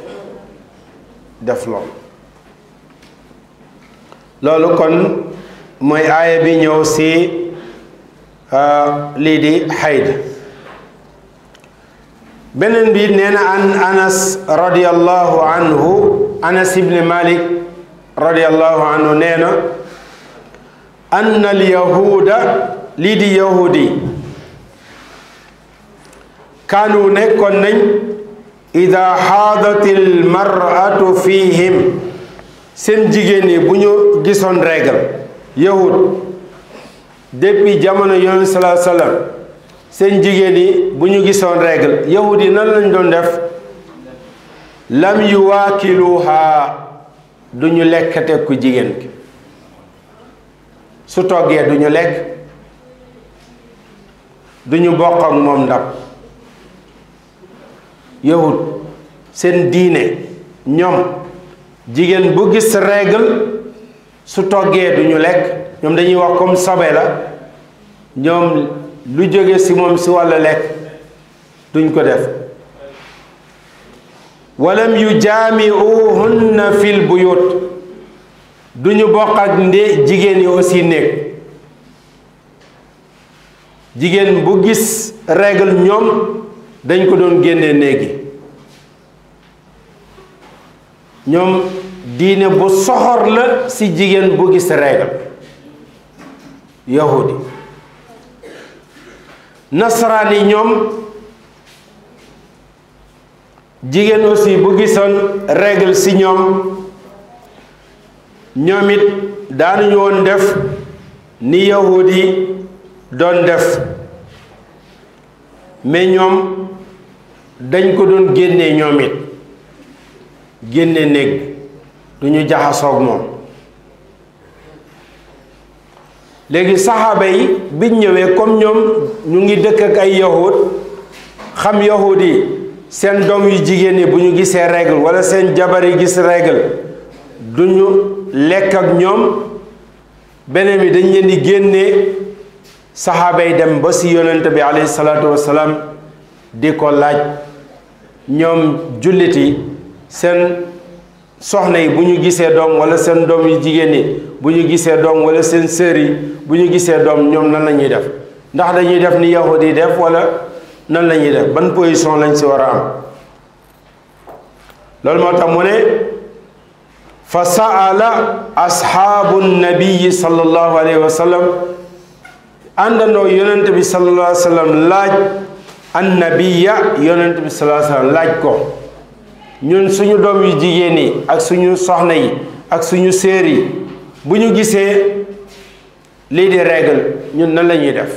def loolu loolu kon mooy aaya bi ñëw si lii di xayd beneen bi nee na an anas radiallahu anhu anas ibni malik radiallahu anhu nee na anna al yahuuda lii di yahudi kaanu nekkoon nañ ida xaadati almaratu fihim seen jigéen yi bu ñu gisoon régal yahud depuis jamono yonent salaa sallam seen jigéen yi bu ñu gisoon régal yahud yi nan lañ doon def lam yuwaakiluha du ñu lekkate ku jigéen ki su toggee du ñu lekk du ñu bokk ak moom ndab yahud seen diine ñoom jigéen bu gis règle su toggee du ñu lekk ñoom dañuy wax comme sobe la ñoom lu jóge ci moom ci wàllu lekk duñ ko def walam yu jaamiuhunna fil buyut duñu bokk ak nde jigéen yi aussi nekk jigéen bu gis règle ñoom dañ ko doon génne néegi ñoom diine bu soxor la ci jigéen bu gis règle yahudi nasaraan yi ñoom jigéen aussi bu gisoon règle ci ñoom ñoom it daanuñu woon def ni yahudi doon def mais ñoom dañ ko doon génnee ñoom it génne néeg du ñu jaxasoog moom léegi saxaaba yi biñ ñëwee comme ñoom ñu ngi dëkk ak ay yahud xam yahud yi seen doom yu jigéen yi bu ñu gisee règle wala seen jabar yi gis règle du ñu lekk ak ñoom beneen bi dañ leen di génnee saxaaba yi dem ba si yonent bi alayhi salaatu wasalaam di ko laaj ñoom jullit yi seen soxna yi bu ñu gisee doom wala seen doom yu jigéen yi bu ñu gisee doom wala seen sœur yi bu ñu gisee doom ñoom nan la ñuy def ndax dañuy def ni yahud yi def wala nan la ñuy def ban position lañ si war a am loolu moo tax mu ne fa saala ashaabu nabiyi sallallahu alayhi wa sallam àndandoo yonent bi sallallahu alayhi wa sallam laaj annabiya yonent bi sallallahu alayhi wa sallam laaj ko ñun suñu doom yu jigéen yi ak suñu soxna yi ak suñu séer yi bu ñu gisee lii di règle ñun nan la ñuy def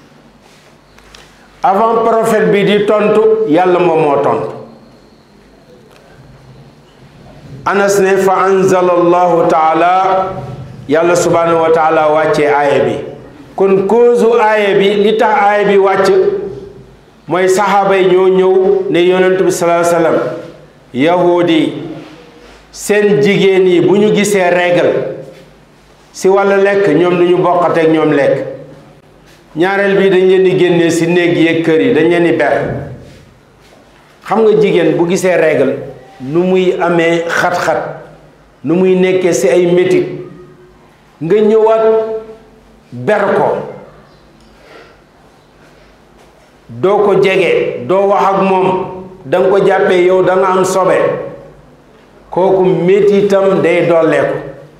avant prophète bi di tontu yàlla moom moo tontu anas ne fa anzala allahu taala yàlla subhanahu wa taala wàccee aaya bi kon cause aaya bi li tax aaya bi wàcc mooy saxaaba yi ñoo ñëw ne yonent bi sallallahu alayhi wasallam yahudi seen jigéen yi bu ñu gisee règle si wàllu lekk ñoom duñu bokkate ak ñoom lekk ñaareel bi dañ leen di génnee si néeg yeeg kër yi dañ leen di ber xam nga jigéen bu gisee règle nu muy amee xat-xat nu muy nekkee si ay métit nga ñëwaat ber ko doo ko jege doo wax ak moom da nga ko jàppee yow da nga am sobe kooku métitam day dolleeku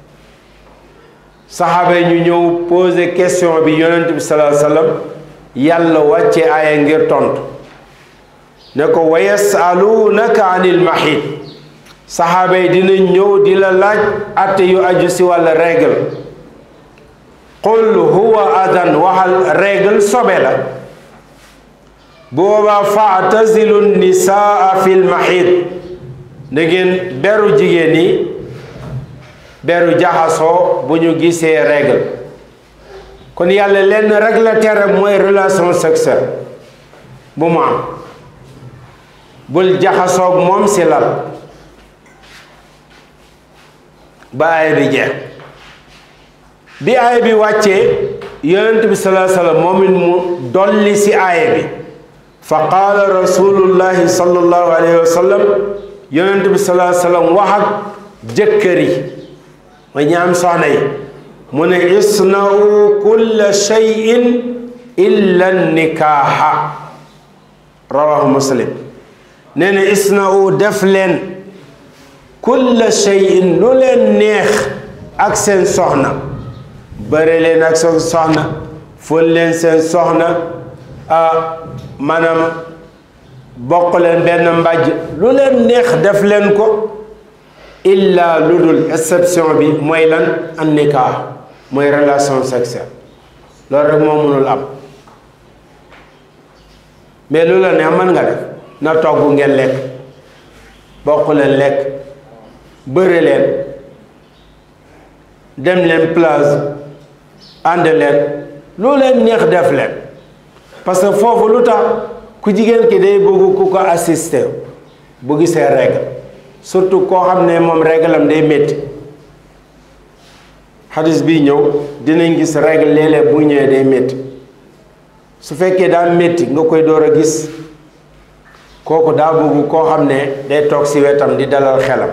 saxaaba yi ñu ñëw poser question bi yonent bi sallallahu alayhi wasallam yàlla wàcce aaya ngir tontu ne ko wa yasalunaka anil mahid saxaaba yi dina ñëw di la laaj atte yu aju si wàlla règle qul huwa adan waxal règle sobe la boobaa faatazilu nisaa fil mahid da ngeen beru jigéen yi beru jaxasoo bu ñu gisee règle kon yàlla lenn rek la tere mooy relation sexuelle bu mu am bul jaxasoog moom si lal ba aaya bi jeex bi aaya bi wàccee yonent bi salaa sallam moom it mu dolli si aaya bi fa qaala rasulullahi sallallahu alayhi wa sallam yonent bi salaa sallam wax ak jëkkër yi mooy ñaam soxna yi mu ne isna'u kulla shay'in illa nikaaha rawahu muslim nee na isna'u def leen kulla shay'in lu leen neex ak seen soxna bëre leen ak seen soxna fóon leen seen soxna ah maanaam bokk leen benn mbàjj lu leen neex def leen ko illa lu dul exception bi mooy lan an nikah mooy relation sexuelle loolu rek moo mënul am mais lu la neex mën nga def na togg ngeen lekk bokk leen lekk bëre leen dem leen plage ànd leen lu leen neex def leen parce que foofu lu tax ku jigéen ki day bëgg ku ko assister bu gisee règle surtout koo xam ne moom règle am day métti xadis bi ñëw dinañ gis règle léeg-léeg bu ñëwee day métti su fekkee daa métti nga koy door a gis kooku daa bëgg koo xam ne day toog ci wetam di dalal xelam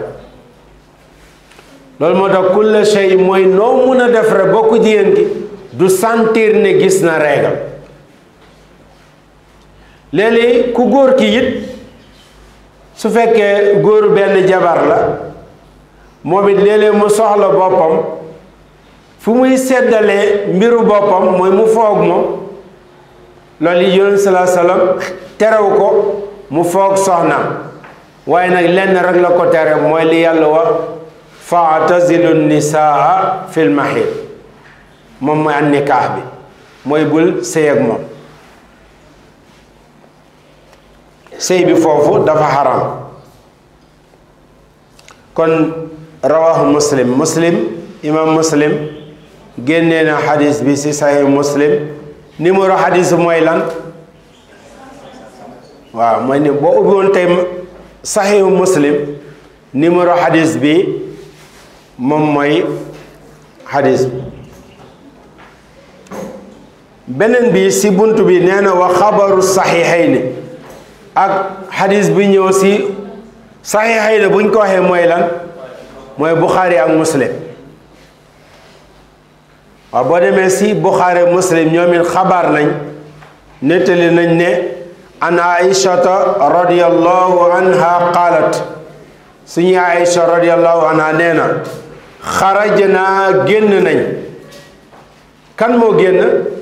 loolu moo tax kulla shay mooy noo mun a def rek bokku jigéen ki du sentir ne gis na règle léeg-léeg ku góor ki it su fekkee góoru benn jabar la moom it léeg-léeg mu soxla boppam fu muy seddalee mbiru boppam mooy mu foog moom loolu yi yonent salaa salaam terew ko mu foog soxnaam waaye nag lenn rek la ko tere mooy li yàlla wax faatazilu nisaa fil mahid moom mooy an nikaax bi mooy bul sëy ak moom sëy bi foofu dafa xaram kon rawahu muslim muslim imam muslim génnee na xadis bi ci sahih muslim numéro xadis mooy lan waaw mooy ni boo ubbi woon tey sahih muslim numéro xadis bi moom mooy xadis bi beneen bi ci bunt bi nee na wa xabaru saxiixayni ak xadis bi ñëw ci saxiixayni buñ ko waxee mooy lan mooy buxaari ak muslim waaw boo demee ci buxaari muslim ñoom it xabaar nañ nettali nañ ne an aishata radiyallahu anha qaalat suñu aisha radiyallahu anha nee na xarajnaa génn nañ kan moo génn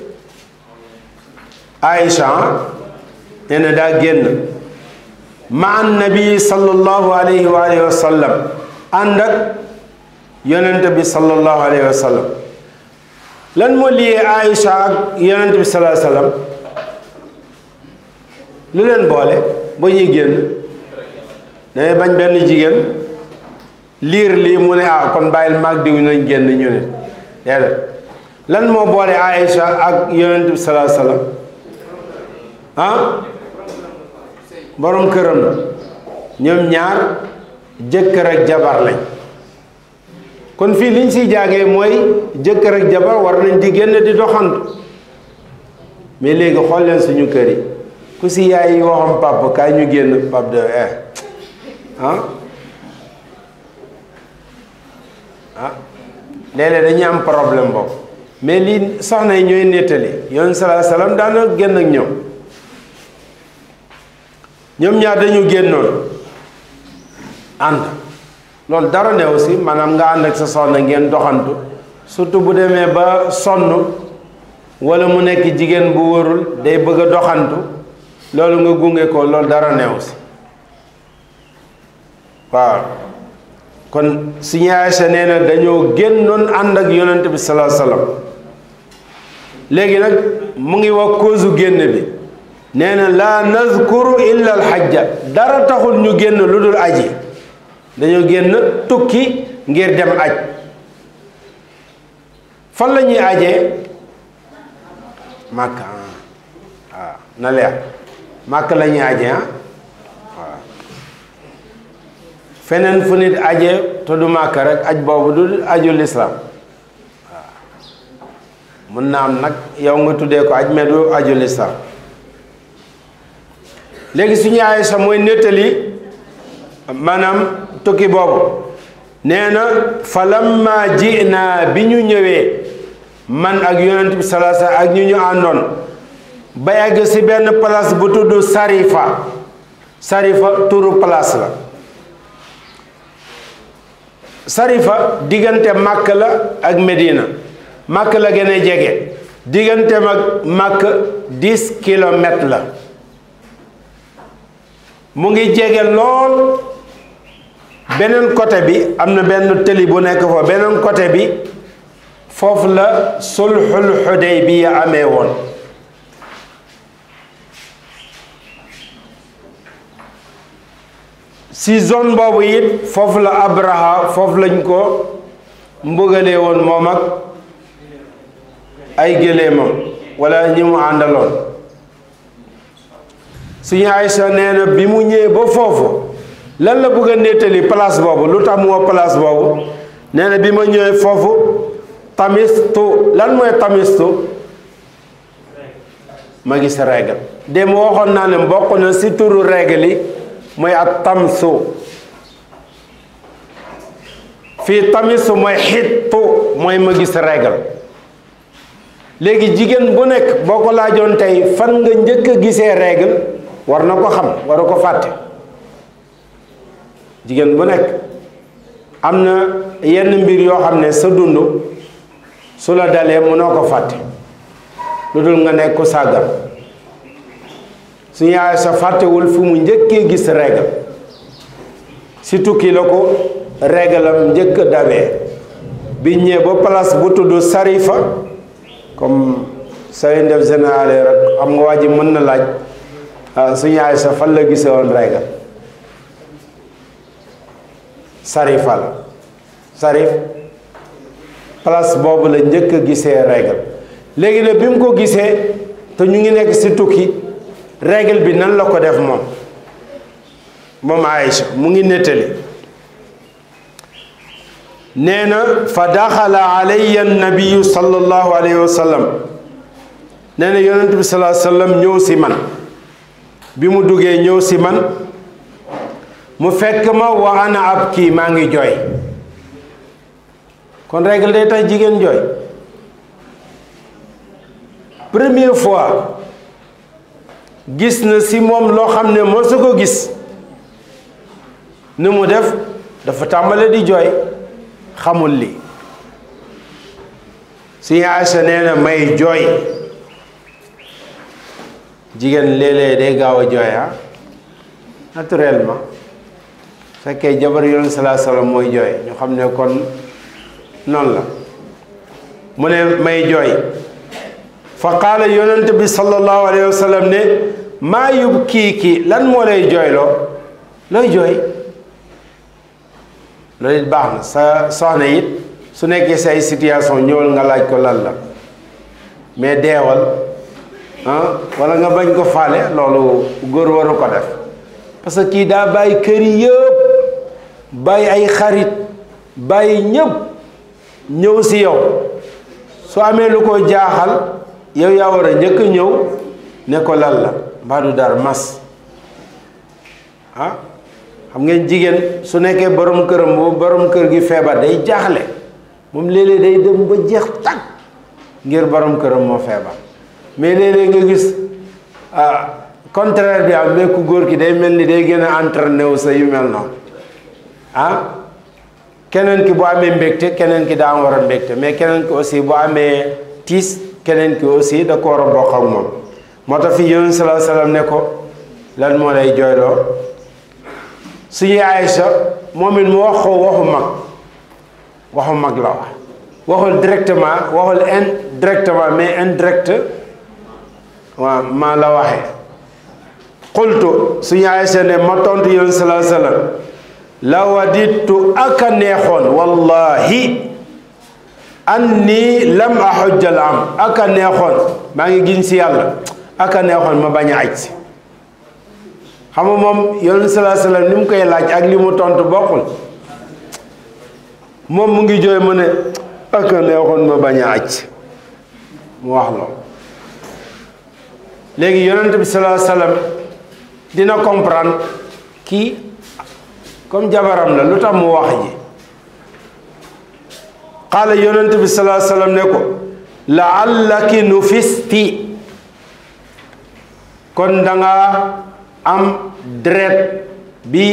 aisha nee na daa génn ma an nabi sallallahu alayhi wa alihi wa sallam ànd ak yonente bi sallallahu alayhi wa sallam lan moo liyee aisha ak yonente bi sallallahu alayhi wa sallam lu leen boole ba ñuy génn dangay bañ benn jigéen liir lii mu ne ah kon bàyyil maag diw nañ génn ñu ne déedéet lan moo boole Aïcha ak yonent bi salaa salaam ah borom këram la ñoom ñaar jëkkër ak jabar lañ kon fii liñ siy jaagee mooy jëkkër ak jabar war nañ di génn di doxantu mais léegi xool leen suñu kër yi ku si yaay yi waxam papa kaay ñu génn pap de eh ah ah léeg-léeg dañuy am problème boobu mais lii soxna yi ñooy nettali yoon salaa salaam daana génn ak ñoom ñoom ñaar dañu génnoon ànd loolu dara ne aussi maanaam nga ànd ak sa soxna ngeen doxantu surtout bu demee ba sonn wala mu nekk jigéen bu wërul day bëgg a doxantu loolu nga gunge ko loolu dara neew si waaw kon suñu Aysa nee na dañoo génnoon ànd ak yonent bi salaa salaam léegi nag mu ngi wax cause génn bi nee na laa nazkuru illa alxajja dara taxul ñu génn lu dul aji dañoo génn tukki ngir dem aj fan la ñuy ajee màkk waaw na leer màkk la ñuy aje ah waaw feneen fu nit aje te du màkk rek aj boobu du aju lislaam waaw mun na am nag yow nga tuddee ko aj mais du aju lislaam léegi suñu Aysa mooy nettali maanaam tukki boobu nee na fa lamma ji naa bi ñu ñëwee man ak yonent bi salaasa ak ñu ñu àndoon ba yàgg ci benn place bu tudd Sarifa Sarifa turu place la Sarifa diggante Màkk la ak Medina Màkk la gën a jege diggante mag Màkk dix kilomètres la mu ngi jege lool beneen côté bi am na benn tëli bu nekk foofu beneen côté bi foofu la sulxul xudaybiya amee woon si zone boobu it foofu la abraha foofu lañ ko mbugalee woon moom ak ay géléemam wala ñi mu àndaloon suñu Aysa nee na bi mu ñëwee ba foofu lan la bëgg a nettali place boobu lu tax mu woo place boobu nee na bi ma ñëwee foofu tamistu lan mooy tamistu ma gis règle dem waxoon naa ne bokk na si turu règle yi mooy at tamsu fii tamisu mooy xittu mooy ma gis règle léegi jigéen bu nekk boo ko laajoon tey fan nga njëkk a gisee règle war na ko xam waru ko fàtte jigéen bu nekk am na yenn mbir yoo xam ne sa dund su la dalee mënoo ko fàtte lu dul nga nekk ku sàggan suñu yaay sa fàttewul fu mu njëkkee gis règle si tukki la ko règle am njëkk dabee bi ñëwee ba place bu tudd Sarifa comme say ndef général rek xam nga waa ji mën na laaj suñu yaay sa fan la gisee woon règle Sarifa la Sarif place boobu la njëkk a gisee règle léegi nag bi mu ko gisee te ñu ngi nekk si tukki règle bi nan la ko def moom moom Aïcha mu ngi nettali nee na fa daxala alayya nabiyu sallallahu alayhi wa sallam nee na yonent bi sallallahu alayhi wa sallam ñëw si man bi mu duggee ñëw si man mu fekk ma wa ana ab kii maa ngi jooy kon règle day tax jigéen jooy première fois gis na si moom loo xam ne moo su ko gis ni mu def dafa tàmbale di jooy xamul li suñu Aysa nee na may jooy jigéen léeg-léeg day gaaw a jooy ah naturellement fekkee jabar yoon salaa salaam mooy jooy ñu xam ne kon noonu la mu ne may jooy fa qaala yonent bi sallallahu alayhi wa sallam ne maa yub kii kii lan moo lay jooyloo looy jooy loolu it baax na sa soxna it su nekkee say situation ñëwal nga laaj ko lan la mais deewal ah wala nga bañ ko faale loolu góor waru ko def parce que kii daa bàyyi kër yi yëpp bàyyi ay xarit bàyyi ñëpp ñëw si yow su amee lu ko jaaxal yow yaa war a njëkk ñëw ne ko lan la mbaa du dara mas ah xam ngeen jigéen su nekkee borom këram bu borom kër gi feebar day jaaxle moom léeg-léeg day dem ba jeex tàkk ngir borom këram moo feebar mais léeg-léeg nga gis ah contraire bi am mais ku góor ki day mel ni day gën a entraîné wu sa yu mel noonu ah keneen ki bu amee mbégte keneen ki daa war a mbégte mais keneen ki aussi bu amee tiis keneen ki aussi da ko war a bokk ak moom moo tax fii yonent salaa salaam ne ko lan moo lay jooyloo suñu Aïcha moom it mu wax ko waxu mag waxu mag la wax waxul directement waxul indirectement mais indirect waaw maa la waxee qultu suñu Aïcha ne ma tontu yonent salaa salaam la waditu aka neexoon wallahi anni lam ahujjal am aka neexoon maa ngi giñ si yàlla aka neexoon ma bañ a aj si xam nga moom yonent salaa salaam li mu koy laaj ak li mu tontu bokkul moom mu ngi jooy mu ne aka neexoon ma bañ a aj mu wax loolu léegi yonent bi salaa salaam dina comprendre kii comme jabaram la lu tax mu wax ji qaala yonent bi salaa sallam ne ko laallaki nufisti kon danga am deret bi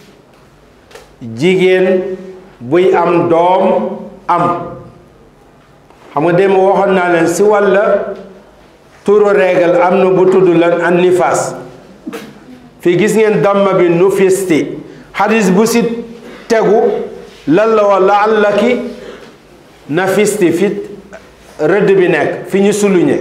jigéen buy am doom am xam nga dem waxoon naa leen si wàlla turu régal am na bu tudd lan an nifaas fii gis ngeen damma bi nu fisti xadis bu si tegu lan la wa laallaki na fisti fi rëdd bi nekk fi ñu suluñe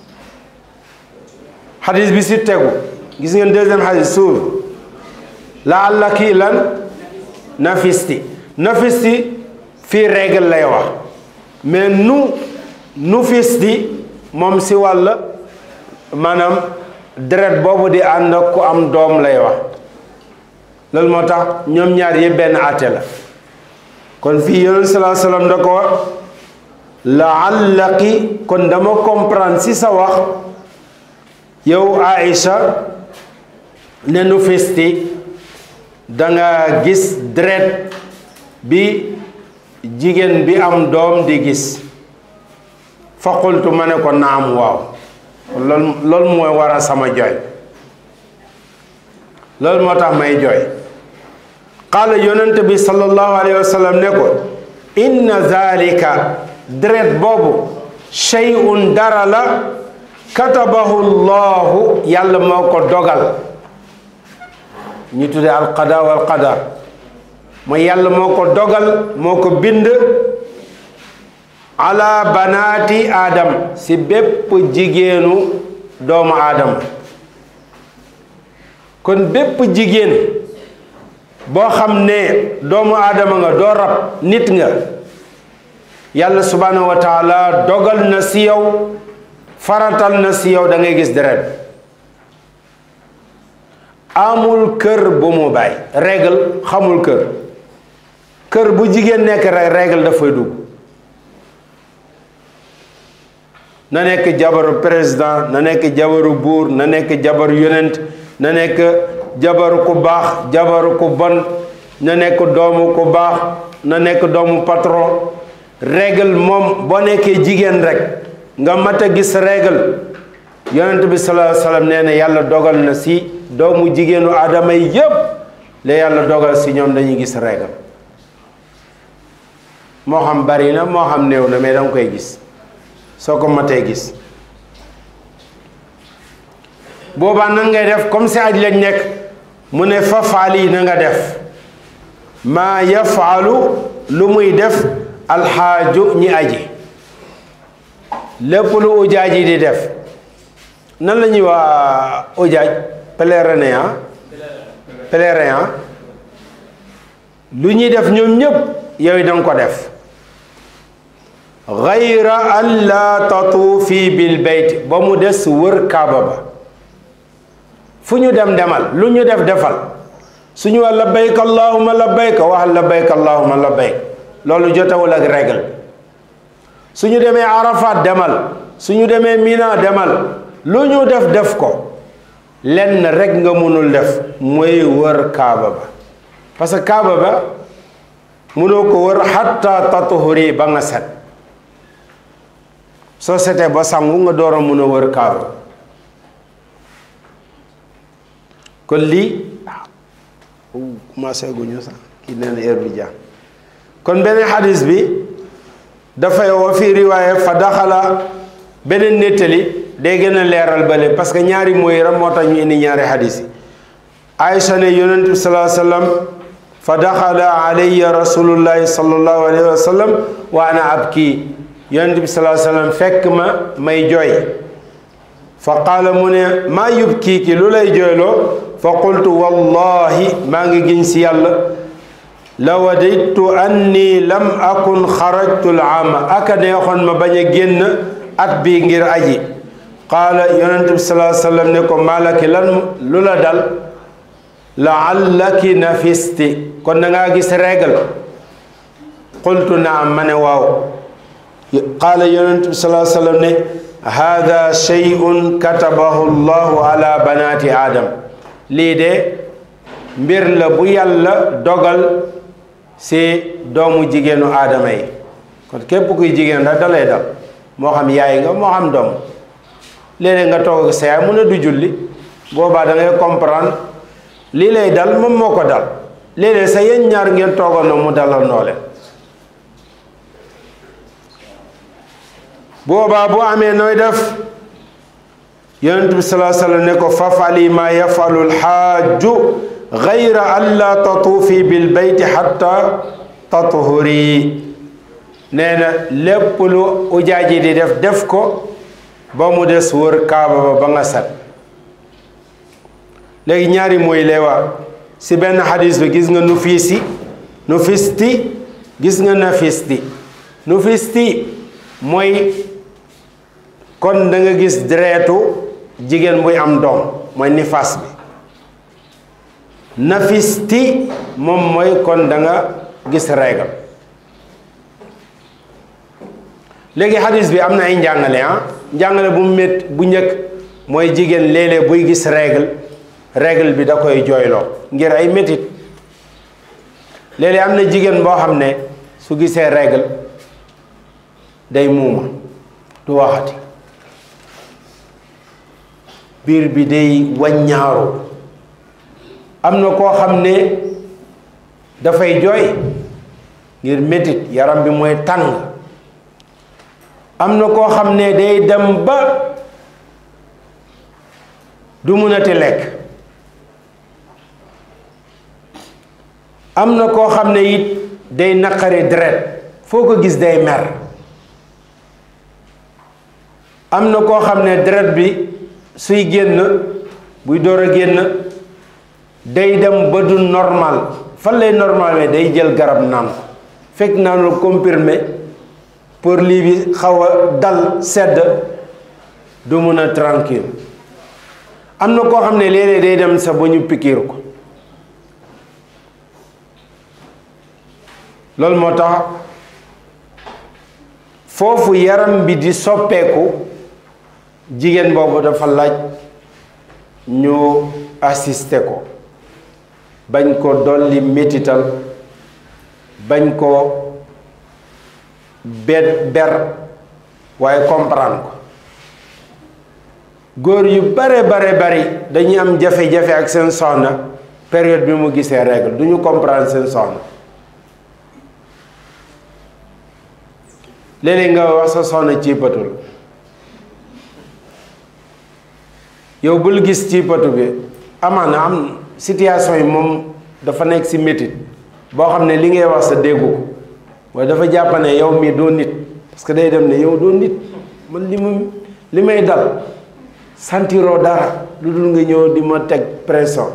xadis bi si tegu gis ngeen deuxième xadis suuf laallaki lan na fisti na fisti fii règle lay wax mais nu nu fisti moom si wàll maanaam deret boobu di ànd ak ku am doom lay wax loolu moo tax ñoom ñaar yëpp benn àtte la kon fii yonent salaa sallam da ko wax laallaki kon dama comprendre si sa wax yow Aïcha ne nu fisti danga gis deret bi jigéen bi am doom di gis fa qultu ma ne ko naam waaw loolu loolu mooy waral sama jooy loolu moo tax may jooy qaala yonent bi sallallahu alayhi wa sallam ne ko inna zalika deret boobu shay'un dara la katabahu llahu yàlla moo ko dogal ñu tudde alqada wal qadar mooy yàlla moo ko dogal moo ko bind ala banaati aadam si bépp jigéenu doomu aadama kon bépp jigéen boo xam ne doomu aadama nga doo rab nit nga yàlla subhanahu wa taala dogal na si yow faratal na si yow da ngay gis deret amul kër bu mu bàyyi règle xamul kër kër bu jigéen nekk rek règle dafay dugg na nekk jabaru président na nekk jabaru buur na nekk jabaru yonent na nekk jabaru ku baax jabaru ku bon na nekk doomu ku baax na nekk doomu patron règle moom boo nekkee jigéen rek nga mat a gis règle yonent bi sallallahu alayhi wasallam nee na yàlla dogal na si doomu jigéenu aadama yi yépp la yàlla dogal si ñoom dañuy gis règle moo xam bari na moo xam néew na mais danga koy gis soo ko matee gis boobaa nan ngay def comme si aj lañ nekk mu ne fa faali na nga def maa yafaalu lu muy def alxaaju ñi aji lépp lu ujaaj yi di def nan la ñuy waa ujaaj pèlerin ah pèlerin ah lu ñuy def ñoom ñëpp yow danga ko def gayra an laa tatuufi bil bayt ba mu des wër kaaba ba fu ñu dem demal lu ñu def defal suñu wax labbayka allahumma labbayka waxal labbayka allahumma labbayka loolu jotewul ak règle suñu demee arafat demal suñu demee mina demal lu ñu def def ko lenn rek nga mënul def mooy wër kaaba ba parce que kaaba ba mënoo ko wër xatta tatuhuri ba nga set soo setee ba sangu nga door a mën a wër kaaba kon lii commencé guñu sax kii nee na heure bi jàng kon beneen xadis bi dafay wa fi riwaaya fa daxala beneen nettali day gën a leeral bale parce que ñaari mooy ram moo tax ñu indi ñaari xadis yi Aïcha ne yonent bi salaa sallam fa daxala alayya rasulullahi sallallahu alayhi wa sallam wa ana abki yonent bi salaa sallam fekk ma may jooy fa qaala mu ne maa yubkiiki lu lay jooyloo fa qultu wallahi maa ngi giñ si yàlla la wadaytu anni lam akun xarajtu l aama aka neexoon ma bañ a génn at bi ngir aji qaala yonent bi salaa sallam ne ko maalaki lan lu la dal laallaki nafisti kon da ngaa gis régal qultu naam ma ne waaw qaala yonent bi salaa sallam ne hada shay'un katabahu llahu ala banaati aadam lii de mbir la bu yàlla dogal si doomu jigéenu aadama yi kon képp kuy jigéen rek dalay dal moo xam yaay nga moo xam doom léeg-léeg nga toog ak sa yaay mu ne du julli boobaa da ngay comprendre lii lay dal moom moo ko dal léeg-léeg sa yéen ñaar ngeen toogoon mu dalal noo leen boobaa bu amee nooy def yonent bi salaa sallam ne ko fafali ma yafalu lxaaju gayra an la tatuufi bil bayti xatta tathuri nee na lépp lu ujaaji di def def ko ba mu des wër kaaba ba ba nga set léegi ñaari mooy lay wax si benn xadis bi gis nga nu fiisi nu fisti gis nga na fisti nu fisti mooy kon da nga gis dereetu jigéen buy am doom mooy nifaas bi na fisti moom mooy kon da nga gis règle léegi xadis bi am na ay njàngale ah njàngale bu mét bu njëkk mooy jigéen léeg-léeg buy gis règle règle bi da koy jooyloo ngir ay métit léeg-léeg am na jigéen boo xam ne su gisee règle day muuma du waxati biir bi day waññaaru am na koo xam ne dafay jooy ngir métit yaram bi mooy tàng am na koo xam ne day dem ba du mënati lekk am na koo xam ne it day naqari deret foo ko gis day mer am na koo xam ne deret bi suy génn buy door a génn day dem ba du normal fan lay normal mais day jël garab naan ko fekk naan la comprimé pour lii bi xaw a dal sedd du mun a tranquille am na koo xam ne léeg-léeg day dem sa ba ñu pikiir ko loolu moo tax foofu yaram bi di soppeeku jigéen boobu dafa laaj ñu assister ko bañ ko dolli métital bañ ko bet ber waaye comprendre ko góor yu bare bare bari dañuy am jafe-jafe ak seen soxna période bi mu gisee règle du ñu comprendre seen soxna léeg-léeg nga wax sa soxna ciipatul yow bul gis ciipatu bi amaana am situation yi moom dafa nekk ci métit boo xam ne li ngay wax sa déggu ko waaye dafa jàpp ne yow mii doo nit parce que day dem ne yow doo nit man li mu li may dal sentiroo dara lu dul nga ñëw di ma teg pression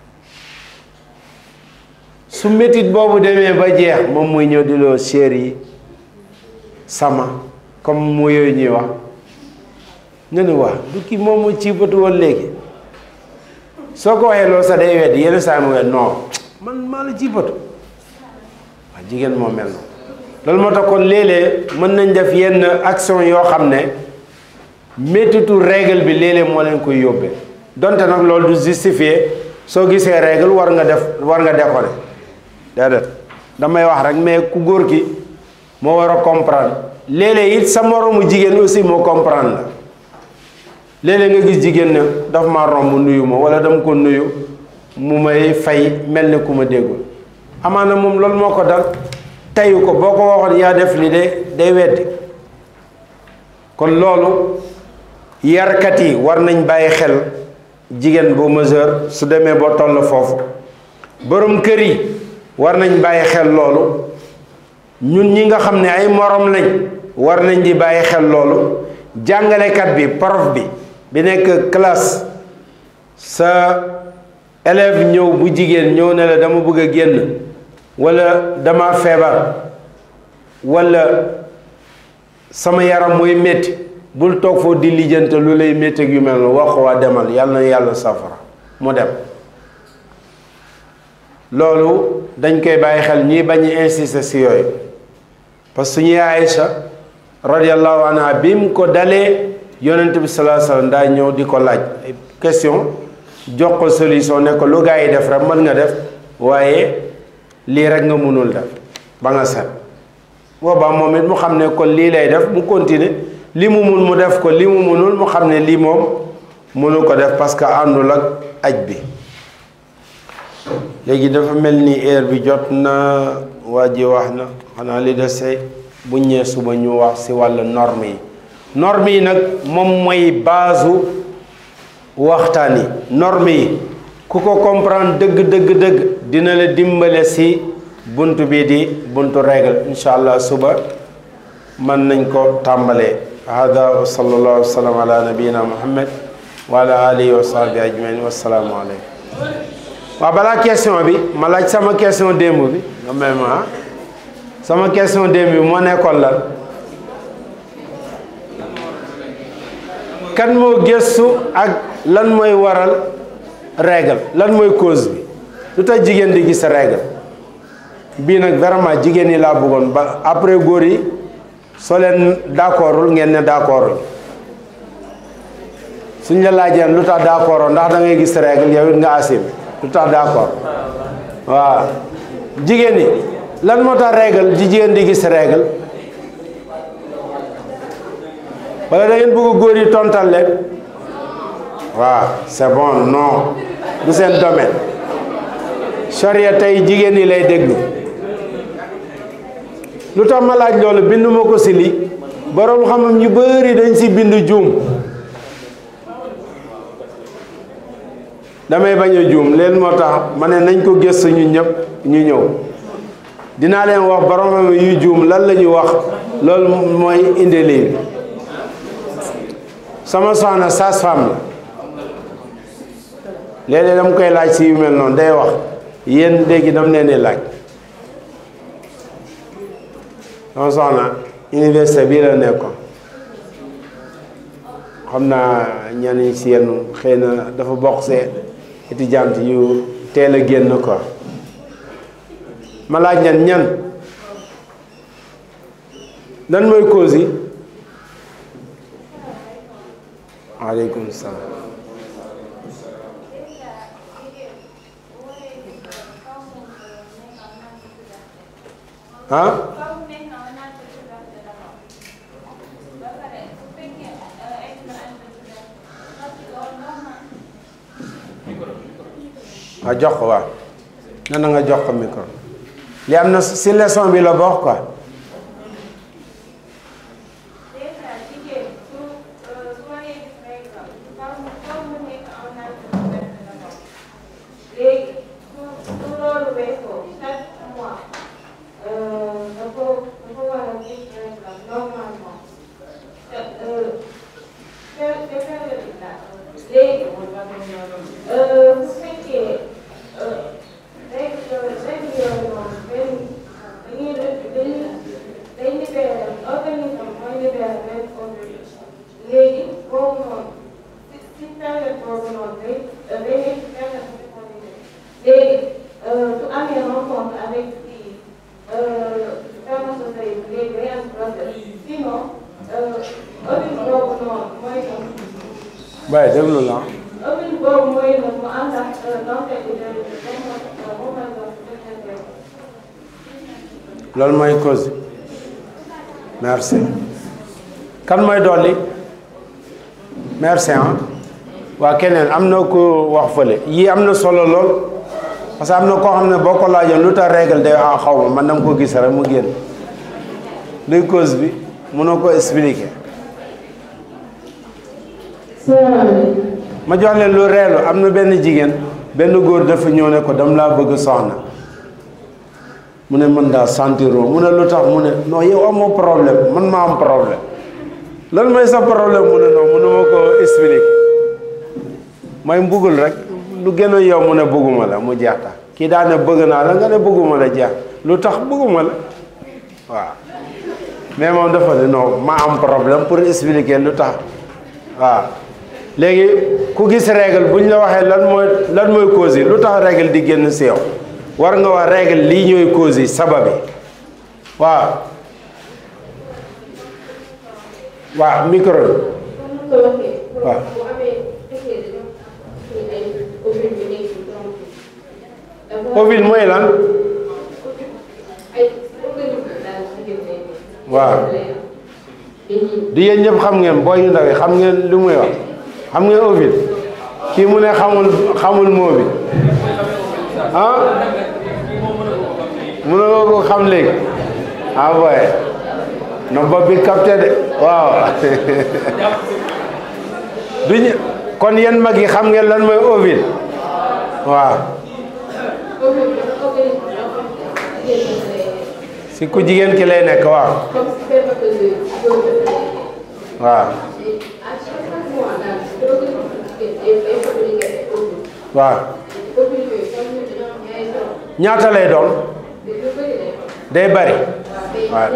su métit boobu demee ba jeex moom muy ñëw di loo chér yi sama comme mu yooyu ñuy wax nga ne waa du kii moom mu ciipatu woon léegi soo ko waxee loolu sax day weddi yenn saa mu non man maa la ciipatu waa jigéen moo mel noonu loolu moo tax kon léeg-léeg mën nañ def yenn action yoo xam ne méttitu règle bi léeg-léeg moo leen koy yóbbee donte nag loolu du justifier soo gisee règle war nga def war nga déconner déedéet damay wax rek mais ku góor ki moo war a comprendre léeg-léeg it sa moroomu jigéen aussi moo comprendre la léeg-léeg nga gis jigéen ne daf ma romb nuyu ma wala dama ko nuyu mu may fay mel ni ku ma déggul amaana moom loolu moo ko dal teyu ko boo ko waxoon yaa def li de day weddi kon loolu yarkat yi war nañ bàyyi xel jigéen bu mesure su demee ba toll foofu borom kër yi war nañ bàyyi xel loolu ñun ñi nga xam ne ay morom lañ war nañ di bàyyi xel loolu jàngalekat bi prof bi bi nekk classe sa élève ñëw bu jigéen ñëw ne la dama bëgg a génn wala dama feebar wala sama yaram mooy métti bul toog foofu di lijjante lu lay métti yu mel noonu wax waa demal yàlla na yàlla safara mu dem loolu dañ koy bàyyi xel ñuy bañ a insister si yooyu parce que suñuy Aïcha radiallahu anha bi mu ko dalee yonent bi salaa sallam daa ñëw di ko laaj question jox ko solution ne ko lu gaa yi def rek mën nga def waaye lii rek nga mënul def ba nga set boobaa moom it mu xam ne kon lii lay def mu continuer li mu mun mu def ko li mu munul mu xam ne lii moom mënu ko def parce que àndul ak aj bi léegi dafa mel ni heure bi jot na waa ji wax na xanaa li dese bu ñëwee suba ñu wax ci wàllu norme yi norme yi nag moom mooy baasu waxtaan yi norme yi ku ko comprendre dëgg dëgg dëgg dina la dimbale si bunt bi di buntu règle incha allah suba mën nañ ko tàmbalee hada wa sallallahu wa sallam ala nabiyina muhammad wa ala alihi wa sahbi ajmain wasalaamu aleykum waaw balaa question bi ma laaj sama question démb bi nga may ma sama question démb bi moo nekkoon lan kan moo gëstu ak lan mooy waral règle lan mooy cause bi lu tax jigéen di gis règle bii nag vraiment jigéen ñi laa bëggoon ba après góor yi soo leen d'accordul ngeen ne d'accordul suñ la laajee lu tax d'accord ndax da ngay gis règle yow it nga asim lu tax d'accord waaw jigéen ñi lan moo tax règle ji jigéen di gis règle wala da ngeen bëgg góor yi tontal leen waaw c'est bon non du seen domaine charia tey jigéen ñi lay déglu lu tax ma laaj loolu bindu ma ko si li boroom xam-xam ñu bari dañ si bind juum damay bañ a juum leen moo tax ma ne nañ ko gëstu ñu ñëpp ñu ñëw dinaa leen wax boroom xam yu juum lan la ñu wax loolu mooy indi lii sama soxna sage-femme la léeg-léeg dama koy laaj si yu mel noonu day wax yéen léegi dam leen di laaj sama soxna université bii la nekkoon xam naa ñenn si yenn xëy na dafa bokk see étudiante yu teel a génn quoi ma laaj ñan ñan lan mooy cause yi waaleykum salaam ah nga jox ko waaw nan na nga jox ko micro li am na si leçon bi la bokk quoi waaye déglu la loolu mooy cause merci kan mooy dolli merci ah waa keneen am na ko wax fële yii am na solo lool parce que am na koo xam ne boo ko laajoon lu tax règle day ah xaw ma man dama ko gis rek mu génn luy cause bi mënoo ko expliquer ma jox leen lu reelu am na benn jigéen benn góor dafa ñëw ne ko dam laa bëgg soxna mu ne mën daa sentiroo mu ne lu tax mu ne non yow amoo problème man ma am problème lan mooy sa problème mu ne non mënu ma ko expliquer mooy mbugul rek lu gën a yow mu ne bëgguma la mu jeex tax kii daa ne bëgg naa la nga ne bëgguma la jeex lu tax bëgguma la waaw mais moom dafa ne non ma am problème pour expliquer lu tax waaw léegi ku gis règle bu ñu la waxee lan mooy lan mooy cause yi lu tax règle di génn si yow war nga wax règle lii ñooy cause yi sabab yi waaw waaw micro bi waaw ovule mooy lan waaw di yéen ñëpp xam ngeen booy yu ndaw yi xam ngeen lu muy wax xam ngeen ovule kii mu ne xamul xamul moo bi ah mun nga ko xam léegi ah boy na bopp bi capté de waaw du ñu kon yéen mag yi xam ngeen lan mooy ovule waaw si ku jigéen ki lay nekk waaw waaw waaw ñaata lay doon day bari waaw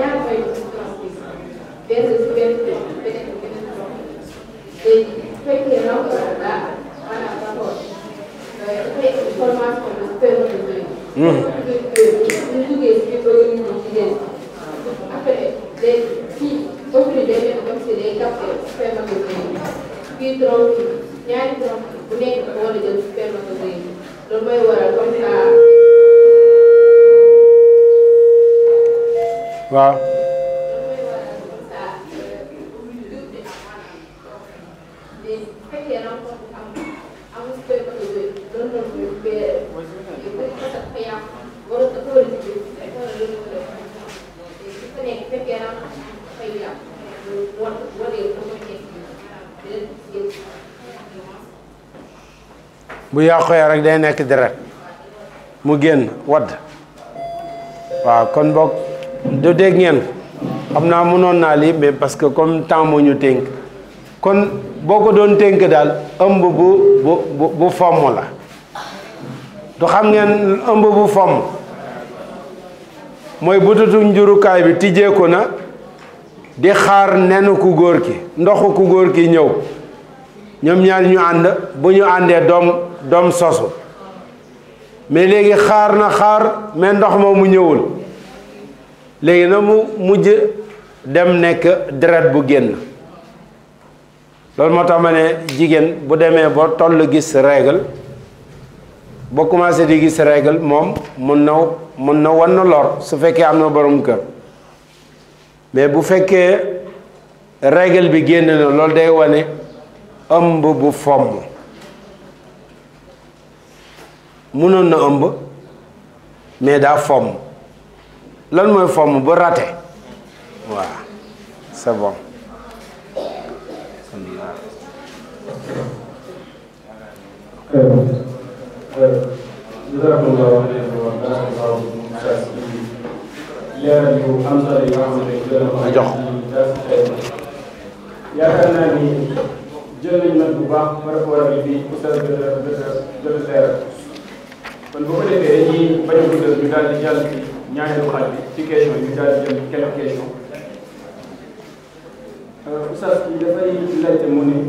ñaari borom bu nekk dafa war a jël spermatozoïde loolu mooy waral comme ça waaw bu yàqoo rek day nekk deret mu génn wadd waaw kon boog du dégg ngeen xam naa mënoon naa lii mais parce que comme temps moo ñu tënk kon boo ko doon tënk daal ëmb bu bu bu bu fomm la du xam ngeen ëmb bu fomm mooy bututu njurukaay bi tijjeeku na di xaar nenu ku góor ki ndoxu ku góor ki ñëw ñoom ñaar ñu ànd bu ñu àndee doom doom sosu mais léegi xaar na xaar mais ndox ma mu ñëwul léegi na mu mujj dem nekk deret bu génn loolu moo tax ma ne jigéen bu demee ba toll gis règle ba commencé di gis règle moom mun na mun na wan na lor su fekkee am na borom kër mais bu fekkee règle bi génn na loolu day wane ëmb bu fomm mënoon na ëmb mais daa fomm lan mooy fomm bu raté waaw c'est bon jazakumullahu xayran wa barakallahu fiikum leeral yu am solo yi nga xamante ne jël na ko jox. yaakaar naa ni jël nañ nag bu baax par rapport ak li oustaz jot a jot a jot a leeral kon bu ko defee dañuy bañ a guddal ñu daal di jàll ci ñaareelu xaaj bi ci question yi ñu daal di jël quelques questions oustaz yi dafay laajte mu ne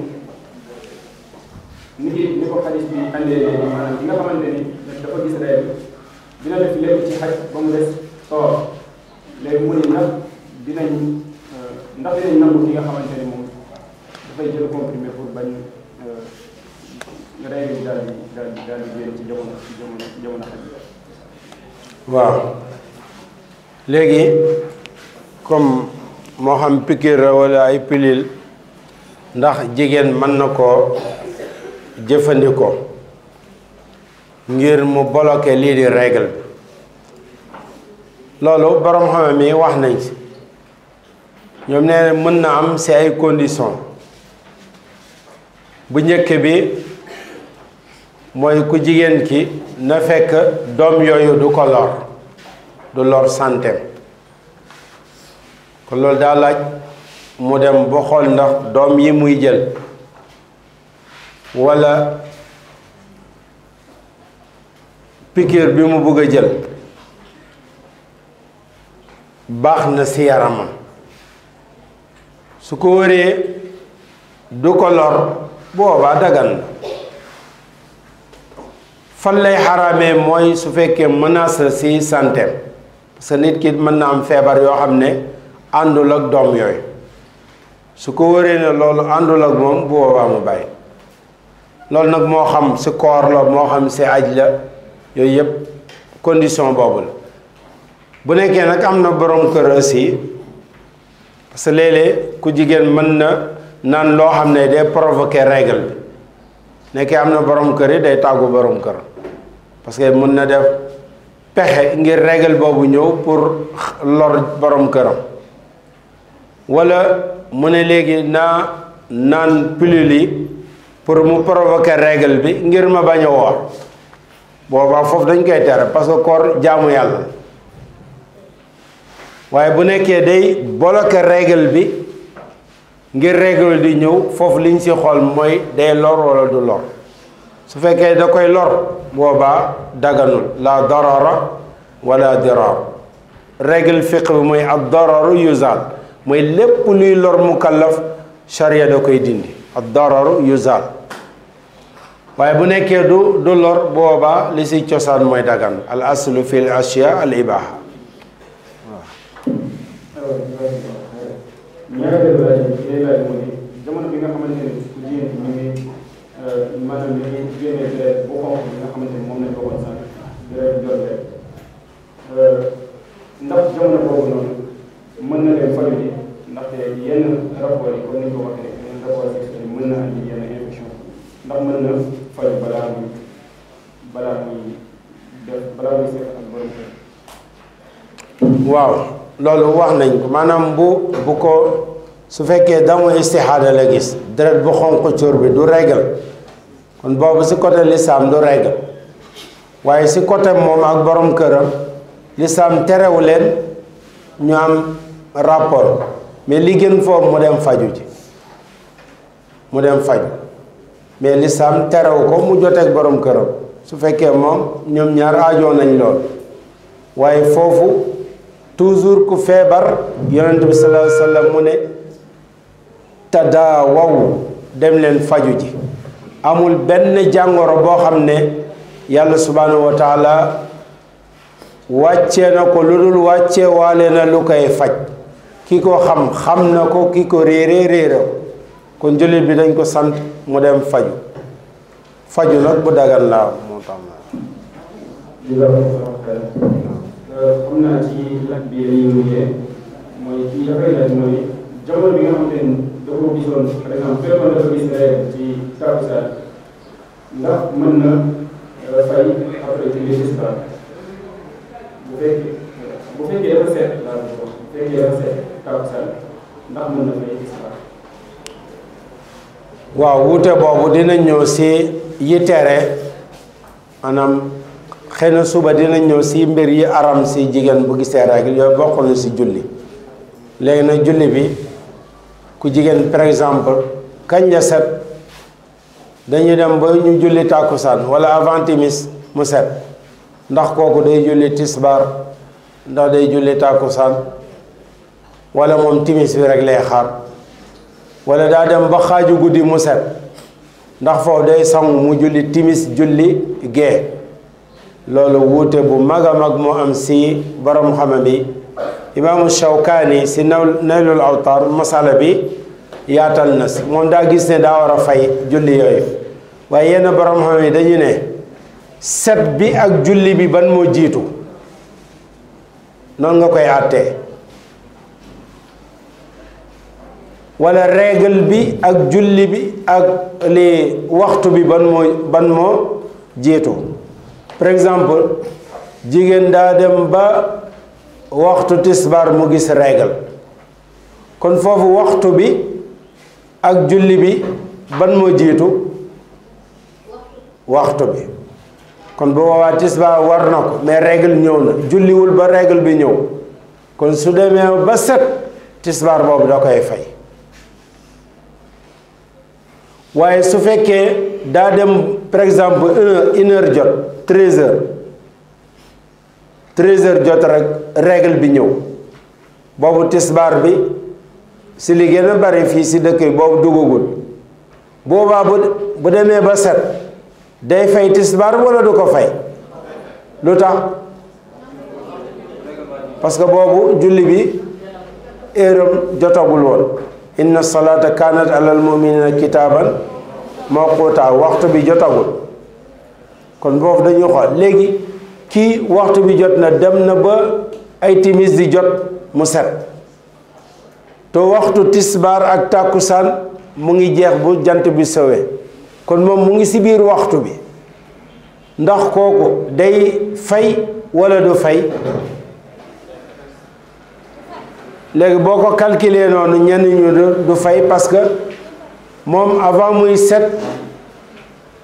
ni ngi ni ko xadis bi andee léegi maanaam ki nga xamante ni dafa gis règle dina def lépp ci xaj ba mu des soor léegi mu ne nag dinañ ndax dinañ nangu ki nga xamante ni moom dafay jël comprimé pour bañ règle bi daal di daal di daal di génn ci jamono ci jamono ci jamono xaj bi waaw léegi comme moo xam piqûre la walla ay pilule ndax jigéen mën na koo jëfandikoo ngir mu bloquer lii di règle bi loolu borom xam mi wax nañ ci ñoom nee na mën na am ci ay conditions bu njëkk bi mooy ku jigéen ki na fekk doom yooyu du ko lor du lor santeem kon loolu daa laaj mu dem ba xool ndax doom yi muy jël walla piqûre bi mu bëgg a jël baax na ci yaramam su ko wëree du ko lor boobaa dagan na fan lay xaraamee mooy su fekkee menace la ci santeem parce que nit ki mën na am feebar yoo xam ne àndul ak doom yooyu su ko wëree ne loolu àndul ak moom bu boobaa mu bàyyi loolu nag moo xam ci koor la moo xam ci aj la yooyu yëpp condition boobu la bu nekkee nag am na borom kër aussi parce que léeg-léeg ku jigéen mën na naan loo xam ne day provoquer règle bi nekkee am na borom kër yi day tàggu borom kër parce que mën na def pexe ngir règle boobu ñëw pour lor borom këram walla mu ne léegi naa naan pilule yi pour mu provoquer règle bi ngir ma bañ a woor boobaa foofu dañ koy tere parce que koor jaamu yàlla waaye bu nekkee day bloquer règle bi ngir règle di ñëw foofu liñ ci xool mooy day lor wala du lor su fekkee da koy lor boobaa daganul la darara wala dirar règle fiq bi mooy ad dararu yuzal mooy lépp luy lor mukallaf charia da koy dindi ad dararu yuzal waaye bu nekkee du du lor boobaa li si cosaan mooy dagan al aslu fi l ashya al ibaha ñaareelu laaj bi day laaj moo di jamono bi nga xamante ne ku jigéen bi ñu ngi maanaam ñu ngi génnee deret bu xonq bi nga xamante ne moom lañ ko woon sànq deret jot rek ndax jamono boobu noonu mën na leen faju ji ndaxte yenn rapport yi comme ni ñu ko waxee yenn rapport sexuel mën na andi yenn infection ndax mën na faju balaa muy balaa muy def balaa muy seet ak borom kër waaw loolu wax nañ ko maanaam bu bu ko su fekkee damu istixaada la gis deret bu xonq cóor bi du régal kon boobu si côté lislaam du régal waaye si côté moom ak borom këram lislaam terewu leen ñu am rapport mais li gën foofu mu dem faju ji mu dem faju mais lislaam terewu ko mu joteeg borom këram su fekkee moom ñoom ñaar aajoo nañ lool waaye foofu toujours ku feebar yonent bi sallallahu alayhi wa sallam mu ne tadaawaw dem leen faju ji amul benn jàngoro boo xam ne yàlla subhanahu wa taala wàccee na ko lu dul wàccee waale na lu koy faj ki ko xam xam na ko ki ko réere réere ko kon jullit bi dañ ko sant mu dem faju faju nag bu dagan laa moo tax di la xam naa ci laaj bi la ñuy mujjee mooy kii dafay laaj mooy jamono bi nga xamante ni da ko gisoon par exemple fekkoon dafa gis règle ci takkusaan ndax mën na fay après ci biir islam bu fekkee bu fekkee dafa seet laa ko wax bu fekkee dafa seet takkusaan ndax mën na fay islam waaw wuute boobu dina ñëw si yi tere maanaam xëy na suba dina ñëw si mbir yi aram si jigéen bu gisee règle yooyu bokk na si julli léegi nag julli bi ku jigéen par exemple kañ la set dañuy dem ba ñu julli tàkkusaan wala avant timis mu set ndax kooku day julli tisbaar ndax day julli tàkkusaan wala moom timis bi rek lay xaar wala daa dem ba xaaju guddi mu set ndax foofu day sangu mu julli timis julli gee loolu wuute bu mag a mag moo am si borom xame bi imaamu Shawkaani si naw naylul awtar masala bi yaatal na si moom daa gis ne daa war a fay julli yooyu waaye yenn borom xame yi dañu ne set bi ak julli bi ban moo jiitu noonu nga koy àttee wala règle bi ak julli bi ak li waxtu bi ban moo ban moo jiitu par exemple jigéen daa dem ba waxtu tisbaar mu gis règle kon foofu waxtu bi ak julli bi ban moo jiitu waxtu bi kon bu boobaa tisbaar war na ko mais règle ñëw na julliwul ba règle bi ñëw kon su demee ba set tisbaar boobu da koy fay waaye su fekkee daa dem par exemple une une heure jot treize heures treize heures jot rek règle bi ñëw boobu tisbaar bi si li gën a bari fii si dëkk yi boobu duggagul boobaa bu bu demee ba set day fay tisbaar wala du ko fay lu tax parce que boobu julli bi heure jotagul woon inna salata kanat alal muminina kitaaban mawquta waxtu bi jotagul kon boobu dañuy xool léegi kii waxtu bi jot na dem na ba ay timis di jot mu set te waxtu tisbaar ak tàkkusaan mu ngi jeex bu jant bi sowee kon moom mu ngi si biir waxtu bi ndax kooku day fay wala du fay léegi boo ko calculer noonu ñenn ñu du fay parce que moom avant muy set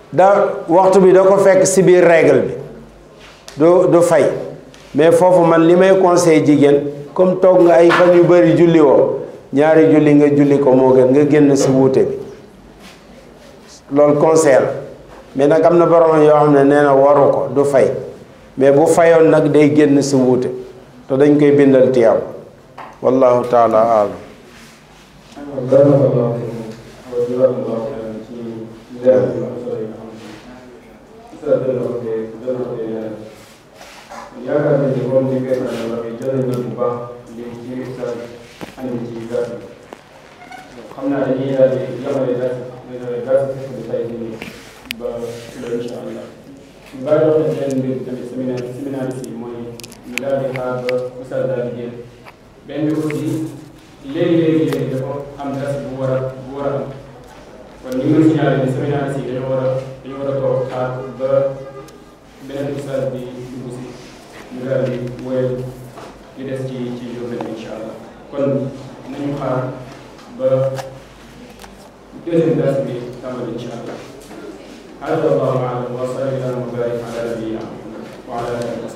da waxtu bi da ko fekk si biir règle bi du du fay mais foofu man li may conseil jigéen comme toog nga ay fan yu bëri julli woo ñaari julli nga julli ko moo gën nga génn si wuute bi loolu conseil la mais nag am na borom yoo xam ne nee na waru ko du fay mais bu fayoon nag day génn si wuute te dañ koy bindal tiyaab wallahu taala alam barakallahu fiikum wa jazakumullahu xayran ci leer yu am solo yi nga xam ne ustaz dana ko te dana ko te leeral yaakaar nañ ne comme ni koy faral di waxee jël nañ bu baax li ci ustaz andi ci gàtt xam naa dañuy daal di yamale gàtt gàtt fekk bi tay nii ba suba incha allah ñu bàyyi wax nañ benn mbir tamit séminaire séminaire si mooy ñu daal di xaar ba ustaz daal di génn benn bi aussi léegi-léegi léegi dafa am dars bu war a bu war a am kon ñu ngi signalé ne séminaire si dañoo war a dañoo war a toog xaar ba beneen ustaas bi dugg si ñu daal di woyal li des ci ci journée bi incha allah kon nañu xaar ba deuxième dars bi tàmbali incha allah hada allahu alam wa sallallahu wa barik ala nabiyina muhammad wa ala alihi